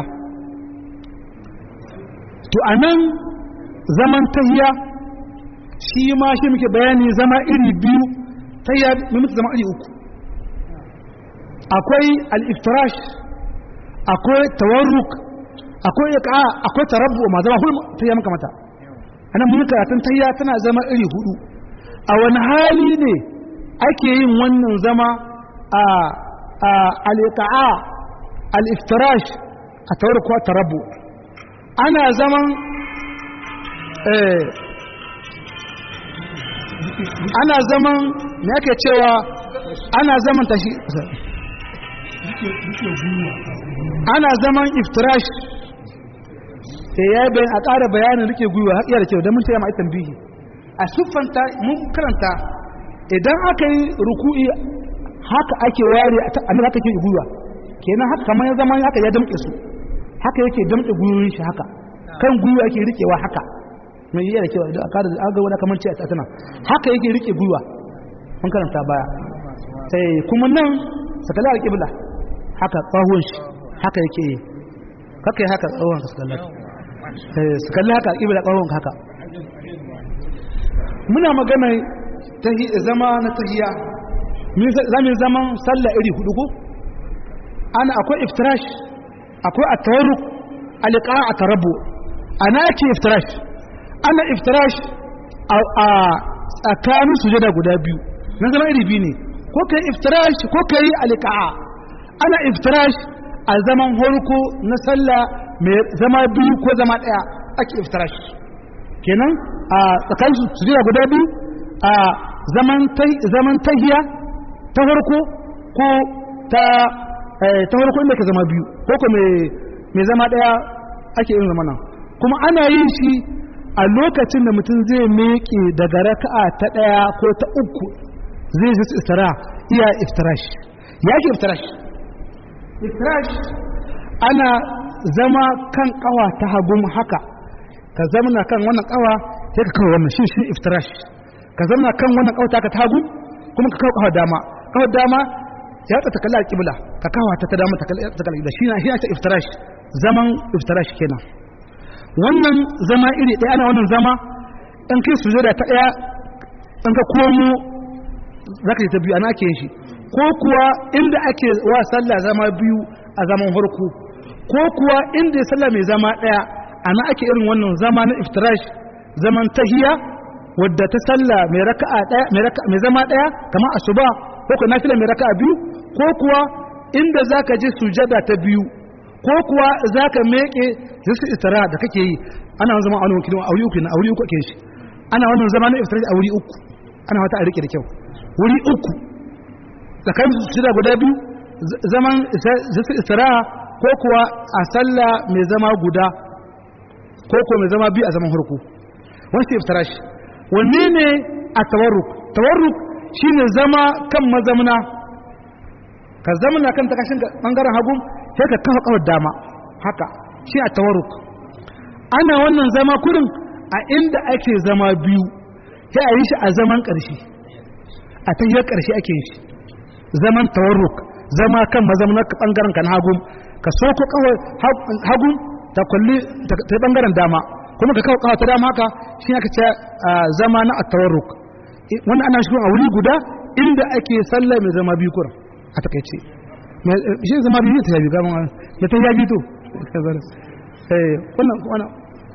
Speaker 2: to anan zaman tahiya shi ma shi muke bayani zama iri biyu tahiya muke zama iri uku akwai al-iftirash akwai tawarruk akwai iqa akwai tarabbu ma zama hulma tahiya maka mata anan mun karatun tahiya tana zama iri hudu a wani hali ne ake yin wannan zama a al-iqa al-iftirash a tawarruk ko tarabbu ana zaman eh ana zaman me yake cewa ana zaman tashi ana zaman iftirash sai ya bayan a ƙara bayanin rike gwiwa haƙiyar da kyau don mun taya ma tambihi a siffanta mun karanta idan aka yi ruku'i haka ake ware a nan haka ke gwiwa kenan haka kamar ya zama haka ya damƙe su haka yake damƙe gwiwoyin shi haka kan gwiwa yake rikewa haka mai yi da kyau da aka da aga wani kamar ce a tana haka yake rike gwiwa mun karanta baya sai kuma nan sakala alƙibla haka tsawon shi haka yake yi kaka yi haka tsawon ka sakalla su kalli haka alƙibla tsawon haka muna magana zama na tahiya za mu zaman sallah iri hudu ko ana akwai iftirash akwai at-tawarruk alqa at-tarabbu ana ke iftirash ana iftirash a tsakanin sujada guda biyu na zama iri biyu ne ko kai iftirash ko kai alqa'a ana iftirash a zaman horko na sallah mai zama biyu ko zama daya ake iftirash kenan a tsakanin sujada guda biyu a zaman zaman tahiya ta farko ko ta ta farko inda ka zama biyu ko ko mai zama daya ake yin zamana kuma ana yin shi a lokacin da mutum zai miƙe daga raka'a ta daya ko ta uku zai ji istira iya iftirash ya ke iftirash iftirash ana zama kan kawa ta hagun haka ka zamana kan wannan kawa sai ka kawo wannan shi shi iftirash ka zamana kan wannan kawa ta ka ta hagu kuma ka kawo kawa dama kawa dama ya ta kalla alƙibla ka kawo ta ta dama ta kalla alƙibla shi na shi ta iftirash zaman iftirash kenan wannan zama iri ɗaya ana wannan zama in kai sujada ta ɗaya in ka komo zaka yi ta biyu ana ake yin shi ko kuwa inda ake wa sallah zama biyu a zaman harko ko kuwa inda sallah mai zama ɗaya ana ake irin wannan zama na iftirash zaman tahiya wadda ta sallah mai raka'a ɗaya mai zama ɗaya kamar asuba ko ka nafila mai raka'a biyu ko kuwa inda zaka je sujada ta biyu ko kuwa zaka meke zisu istira da kake yi ana zama a wani wakilin auri uku na auri uku ake shi ana wannan zama na iftirash a wuri uku ana wata a rike da kyau wuri uku tsakanin sujada guda biyu zaman zisu istira ko kuwa a sallah mai zama guda ko kuwa mai zama biyu a zaman harko wani sai iftirash wanne ne a tawarruk tawarruk shine zama kan mazamna ka zamana kan takashin bangaren hagu sai ka kafa kawar dama haka shi a tawarruk ana wannan zama kurin a inda ake zama biyu sai a yi shi a zaman ƙarshe a tahiyar ƙarshe ake yi shi zaman tawarruk zama kan mazamna bangaren kan hagu ka soko kawai hagu ta kulli ta bangaren dama kuma ka kawo kawata dama haka shi aka ce zama na at-tawarruk wanda ana shi a wuri guda inda ake sallah mai zama biyu kuran a takaice shi zama biyu ta yabi gaban ya ta yabi to eh wannan wannan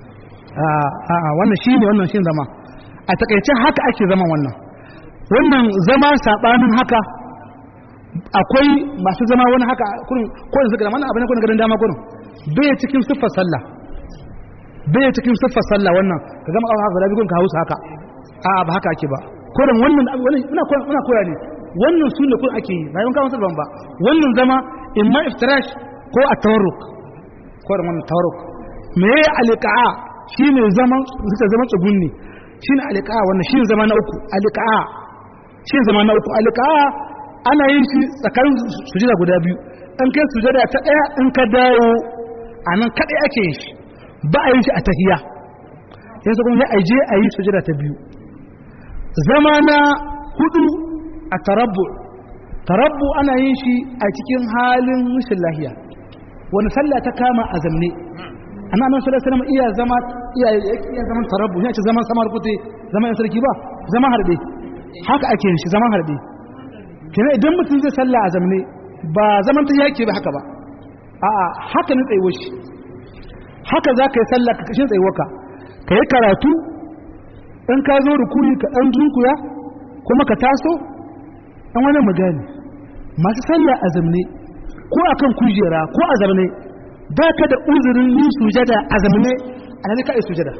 Speaker 2: a a wannan shine wannan shi zama a takaice haka ake zama wannan wannan zama sabanin haka akwai masu zama wani haka kurin ko yanzu ga wannan abin kun garin dama kurin bai cikin siffar sallah bai cikin siffar sallah wannan ka gama kawo haka da bigun ka hausa haka a ba haka ake ba kurin wannan muna muna koya ne wannan su ne kun ake yi bayan kawo sallah ba wannan zama imma iftirash ko a tawarruk kurin wannan tawarruk me ya alqa'a shine zaman suka zama tsugunni shine alqa'a wannan shine zama na uku alqa'a shine zama na uku alqa'a ana yin shi tsakanin sujada guda biyu in kai sujada ta daya in ka dawo a nan kaɗai ake yin shi ba a yin shi a tahiya yanzu kuma sai a je a yi sujada ta biyu zama na hudu a tarabbu tarabbu ana yin shi a cikin halin rashin lahiya wani sallah ta kama a zamne ana nan sallah sallama iya zama iya iya zaman tarabbu ya ce zaman samar kute zaman yan sarki ba zaman harbe haka ake yin shi zaman harbe kenan idan mutum zai sallah a zamne ba zaman ta yake ba haka ba a'a haka ne tsayuwar shi haka za ka yi sallah ka kashin tsayuwarka ka yi karatu in ka zo rukuni ka ɗan dunkuya kuma ka taso ɗan wani magani masu sallah a zamne ko a kan kujera ko a zamne ba ka da uzurin yin sujada a zamne a nan ka yi sujada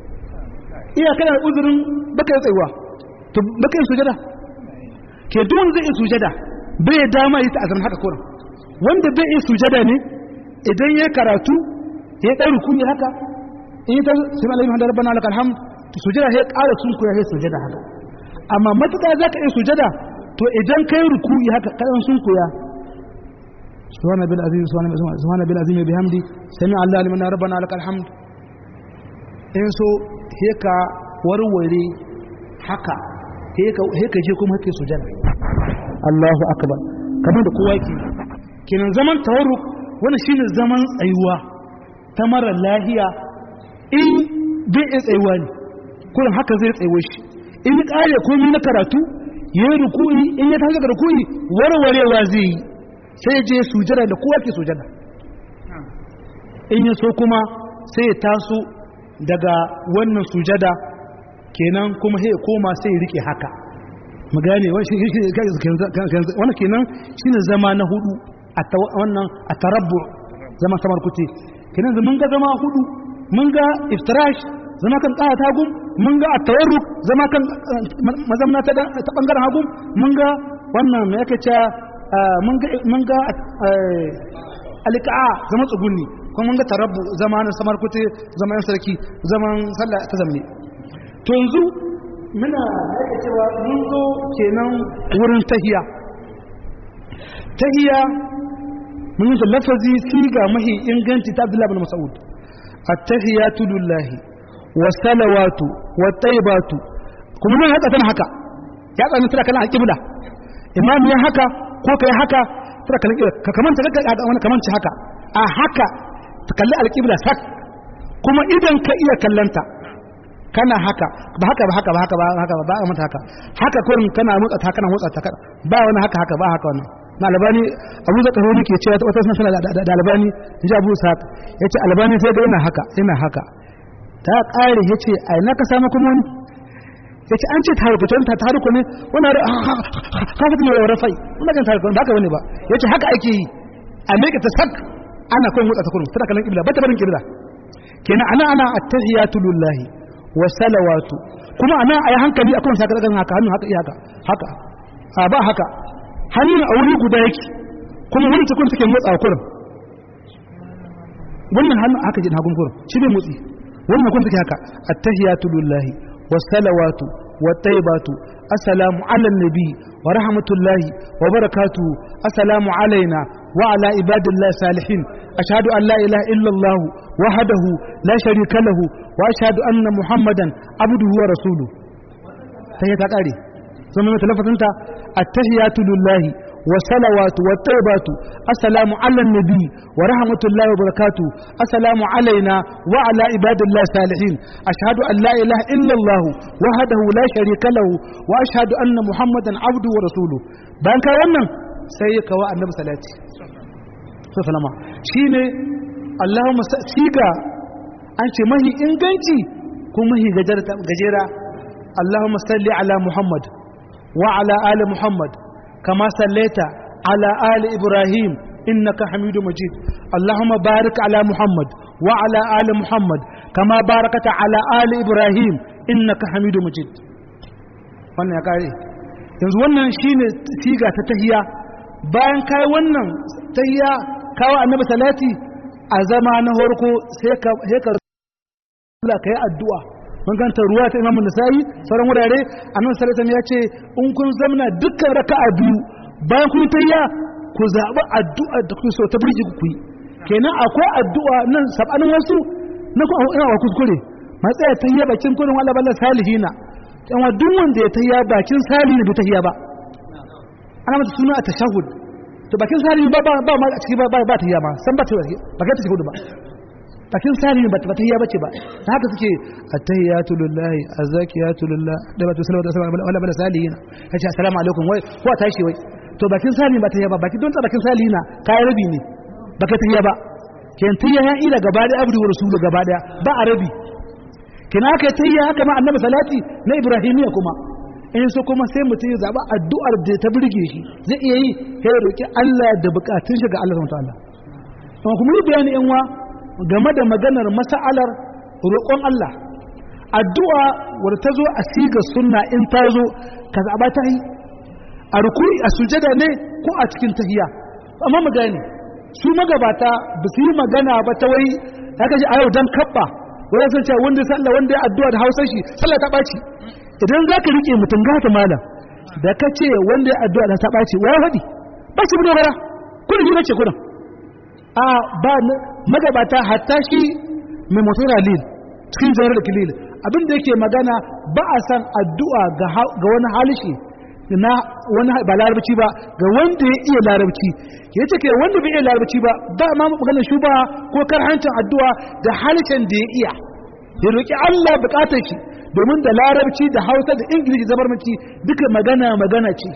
Speaker 2: iya kana da uzurin baka yi tsayuwa to baka yi sujada ke duk wanda zai yi sujada bai dama yi ta a zamne haka kurin wanda bai yi sujada ne idan ya karatu ya ɗan rukuni haka in yi ta sami alayhi hamdu rabbana lakal hamd to sujada ya ƙara sun kuya ya sujada haka amma matuƙa za ka yi sujada to idan kai rukuni haka kaɗan sun kuya subhana bil azim subhana bil azim bihamdi sami allah liman rabbana lakal hamd in so he ka warware haka he ka je kuma hake sujada Allahu akbar kamar da kowa yake kenan zaman tawarruk wani shine zaman tsayuwa ta mara lahiya in bai iya tsayuwa ne kurin haka zai tsayuwa shi in ya kare komi na karatu ya yi rukuni in ya tashi daga rukuni warwarewa zai yi sai ya je sujada da kowa ke sujada in ya so kuma sai ya taso daga wannan sujada kenan kuma sai koma sai rike haka mu gane wannan kenan shine zama na hudu a wannan a tarabbu zama samar kuti kenan mun ga zama hudu mun ga iftirash zama kan kaya ta gum mun ga at-tawarruk zama kan mazamna ta ta bangaren hagu mun ga wannan me yake cewa mun ga mun ga alqa zama tsugunni kuma mun ga tarabbu zama na samar kuti zaman sarki zaman sallah ta zamne to yanzu muna yake cewa mun zo kenan wurin tahiya tahiya mun yi lafazi siga mahi inganci ta Abdullah bin Mas'ud at-tahiyatu lillahi was-salawatu wat-tayyibatu kuma mun haka tana haka ya tsani tana kana alqibla imam ya haka ko kai haka tana kana ka kamanta ka wani kamanci haka a haka ta kalli alqibla sak kuma idan ka iya kallanta kana haka ba haka ba haka ba haka ba haka ba ba mata haka haka kurin kana motsa ta kana motsa ta ba wani haka haka ba haka wannan na albani abu zaka hori ke cewa wata sun sana da albani ji abu sa yace albani sai ga ina haka ina haka ta kare yace ai na ka samu kuma wani yace an ce taruku ta ta taruku ne wannan ka fata ne rafai wannan kan taruku ba haka bane ba yace haka ake yi a meka ta sak ana koyin motsa ta kurum tana kallon kibla ba ta barin kibla kenan ana ana at-tahiyatu lillahi wa salawatu kuma ana ayi hankali akan saka daga haka hannu haka iyaka haka a ba haka hannun a wuri guda yake kuma wani cikin suke motsa kurin wannan hannu haka jin hagun kurin shi bai motsi wannan kun suke haka attahiyatu lillahi was salawatu wat tayyibatu assalamu ala nabi wa rahmatullahi wa barakatuhu assalamu alaina wa ala ibadillahi salihin ashhadu an la ilaha illa allah wahdahu la sharika lahu wa ashhadu anna muhammadan abduhu wa rasuluhu sai ta kare sun mai talafatinta attahiyatu lillahi wa salawatu wa tayyibatu assalamu ala nabi wa rahmatullahi wa barakatuh assalamu alaina wa ala ibadillahi salihin ashhadu an la ilaha illa allah wahdahu la sharika lahu wa ashhadu anna muhammadan abduhu wa rasuluhu bayan kai wannan sai ya kawo annabi salati sallama shine allahumma siga an ce mahi inganci ko mahi gajera اللهم صل على محمد وعلى آل محمد كما صليت على آل إبراهيم إنك حميد مجيد اللهم بارك على محمد وعلى آل محمد كما باركت على آل إبراهيم إنك حميد مجيد wannan ya kare yanzu wannan shine siga ta tahiya bayan kai wannan tahiya kawo annabi salati a zama na farko sai ka sai ka kai addu'a mun ganta ruwa ta imamu nasa'i sauran wurare annabi sallallahu alaihi ya ce in kun zamna dukkan raka'a biyu bayan kun tayya ku zaɓi addu'a da kuke so ta burge ku yi kenan akwai addu'a nan sabanin wasu na ku ina wa kuskure matsaya tayya bakin kurin wala balla salihina yan duk wanda ya tayya bakin salihi bai tayya ba ana mata suna a tashahhud to bakin salihi ba ba ba ma a ciki ba ba tayya ma san ba ta ba ta tashahhud ba bakin sali ba ta tahiyya bace ba ta haka suke at-tahiyyatu lillahi az-zakiyatu lillah da ba to salawatu wassalamu ala bala salihin kace assalamu alaikum wai ko tashi wai to bakin sali ba tahiyya ba bakin don ta bakin salihina kai rabi ne baka tahiyya ba ken tahiyya ya ila gaba da abdu wa rasulu gaba da ba a rabi kina aka tahiyya haka ma annabi salati na ibrahimiya kuma in so kuma sai mutum ya zaba addu'ar da ta burge shi zai iya yi sai ya roki Allah da bukatun shi ga Allah subhanahu wa ta'ala kuma yi bayani yan wa game da maganar masa'alar roƙon Allah addu'a wadda ta zo a siga sunna in ta zo ka zaɓa ta yi a rukuri a sujada ne ko a cikin tahiya amma mu gane su magabata ba su yi magana ba ta wai ya kaji a yau don kaɓa wani sun ce wanda sallah wanda ya addu'a da hausa shi sallah ta ɓaci idan za ka riƙe mutum gata malam da ka ce wanda ya addu'a da ta ɓaci wa ya faɗi ba shi bi dogara kudin gina ce kudin a ba magabata hatta shi mai motar lil cikin janar da kilil abinda yake magana ba a san addu'a ga wani halishi na wani ba larabci ba ga wanda ya iya larabci ya ce ke wanda bai iya larabci ba ba ma maganar shi ba ko karhancin addu'a da halishin da ya iya ya roƙi Allah buƙatar shi domin da larabci da hausa da ingilishi zabarmanci duka magana magana ce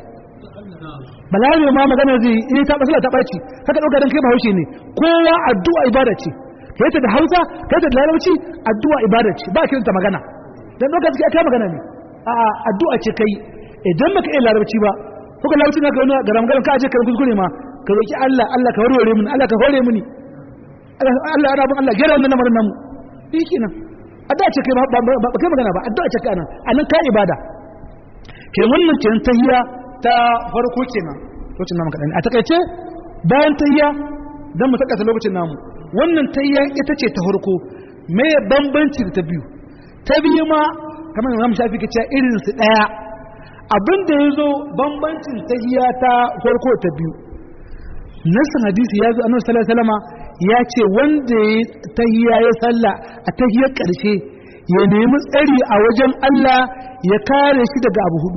Speaker 2: balarabe ma magana zai yi ta basila ta ɓaci haka ɗauka don kai ba haushe ne kowa addu'a ibada ce kai ta da hausa kai ta da larabci addu'a ibada ce ba kiranta magana dan doka take aka magana ne a a addu'a ce kai idan baka iya larabci ba ko ka larabci naka wani garam garam ka aje ka kuskure ma ka roki Allah Allah ka warware mini Allah ka hore mini Allah ya rabu Allah gera wannan lamarin namu shi kenan addu'a ce kai ba ba kai magana ba addu'a ce kai anan anan ka ibada ke wannan kenan tahiyya ta farko kenan lokacin namu kadan a takaice bayan tahiyya dan mu saka lokacin namu wannan tahiyya ita ce ta farko me bambanci da ta biyu ta biyu ma kamar Imam Shafi ke cewa irin su daya abinda yazo bambancin tahiyya ta farko ta biyu nasan hadisi ya zo annabi sallallahu alaihi wasallama ya ce wanda ya tahiyya ya salla a tahiyyar karshe ya nemi tsari a wajen Allah ya kare shi daga abu hudu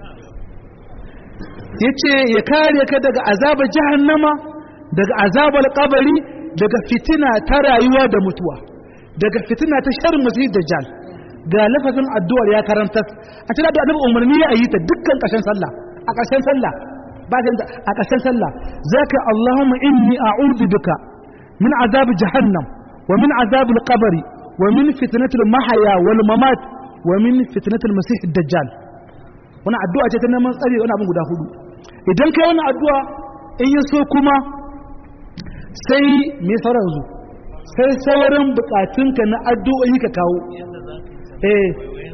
Speaker 2: yace ya kare ka daga azabar jahannama daga azabar kabari daga fitina ta rayuwa da mutuwa daga fitina ta sharrin masih dajjal ga lafazin addu'ar ya karanta a cikin da annabi umarni ya yi ta dukkan ƙarshen sallah a ƙarshen sallah ba a ƙarshen sallah zaka Allahumma inni a'udhu bika min azab jahannam wa min azab al-qabr wa min fitnatil mahya wal mamat wa min fitnatil masih dajjal wannan addu'a ce ta neman tsari wani abin guda hudu idan kai wannan addu'a in ya so kuma sai me sauran zu sai sauran bukatunka na addu'o'i ka kawo eh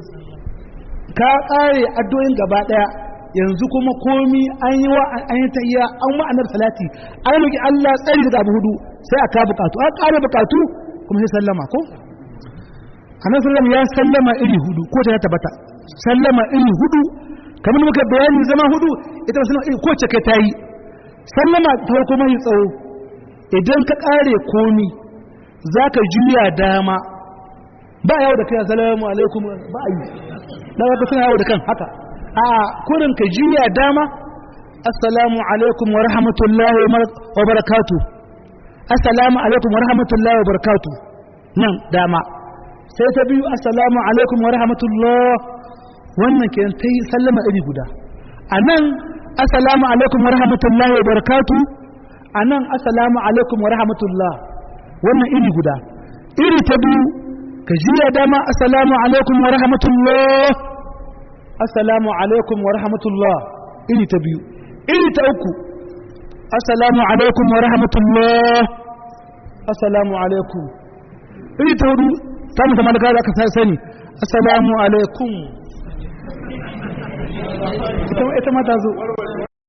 Speaker 2: ka kare addu'o'in gaba daya yanzu kuma komi an yi wa an yi tahiyya an ma'anar salati an roki Allah tsari daga abu hudu sai aka bukatu an kare bukatu kuma sai sallama ko annabi sallallahu ya sallama iri hudu ko ta tabbata sallama iri hudu kamar muka bayani zama hudu ita ba sallama iri ko ce kai tayi sallama ta farko mai tsawo idan ka kare komi zaka juya dama ba yawo da kai assalamu alaikum ba yi da ka suna yawo da kan haka a kurin ka juya dama assalamu alaikum wa rahmatullahi wa barakatu assalamu alaikum wa rahmatullahi wa barakatu nan dama sai ta biyu assalamu alaikum wa rahmatullah wannan ke ta yi sallama iri guda a nan assalamu alaikum wa rahmatullahi wa barakatu a nan assalamu alaikum wa rahmatullah wannan iri guda iri ta biyu ka juya dama assalamu alaikum wa rahmatullah assalamu alaikum wa rahmatullah iri ta biyu iri ta uku assalamu alaikum wa rahmatullah assalamu alaikum iri ta hudu ta musamman da kada aka sani assalamu alaikum ita ma ta zo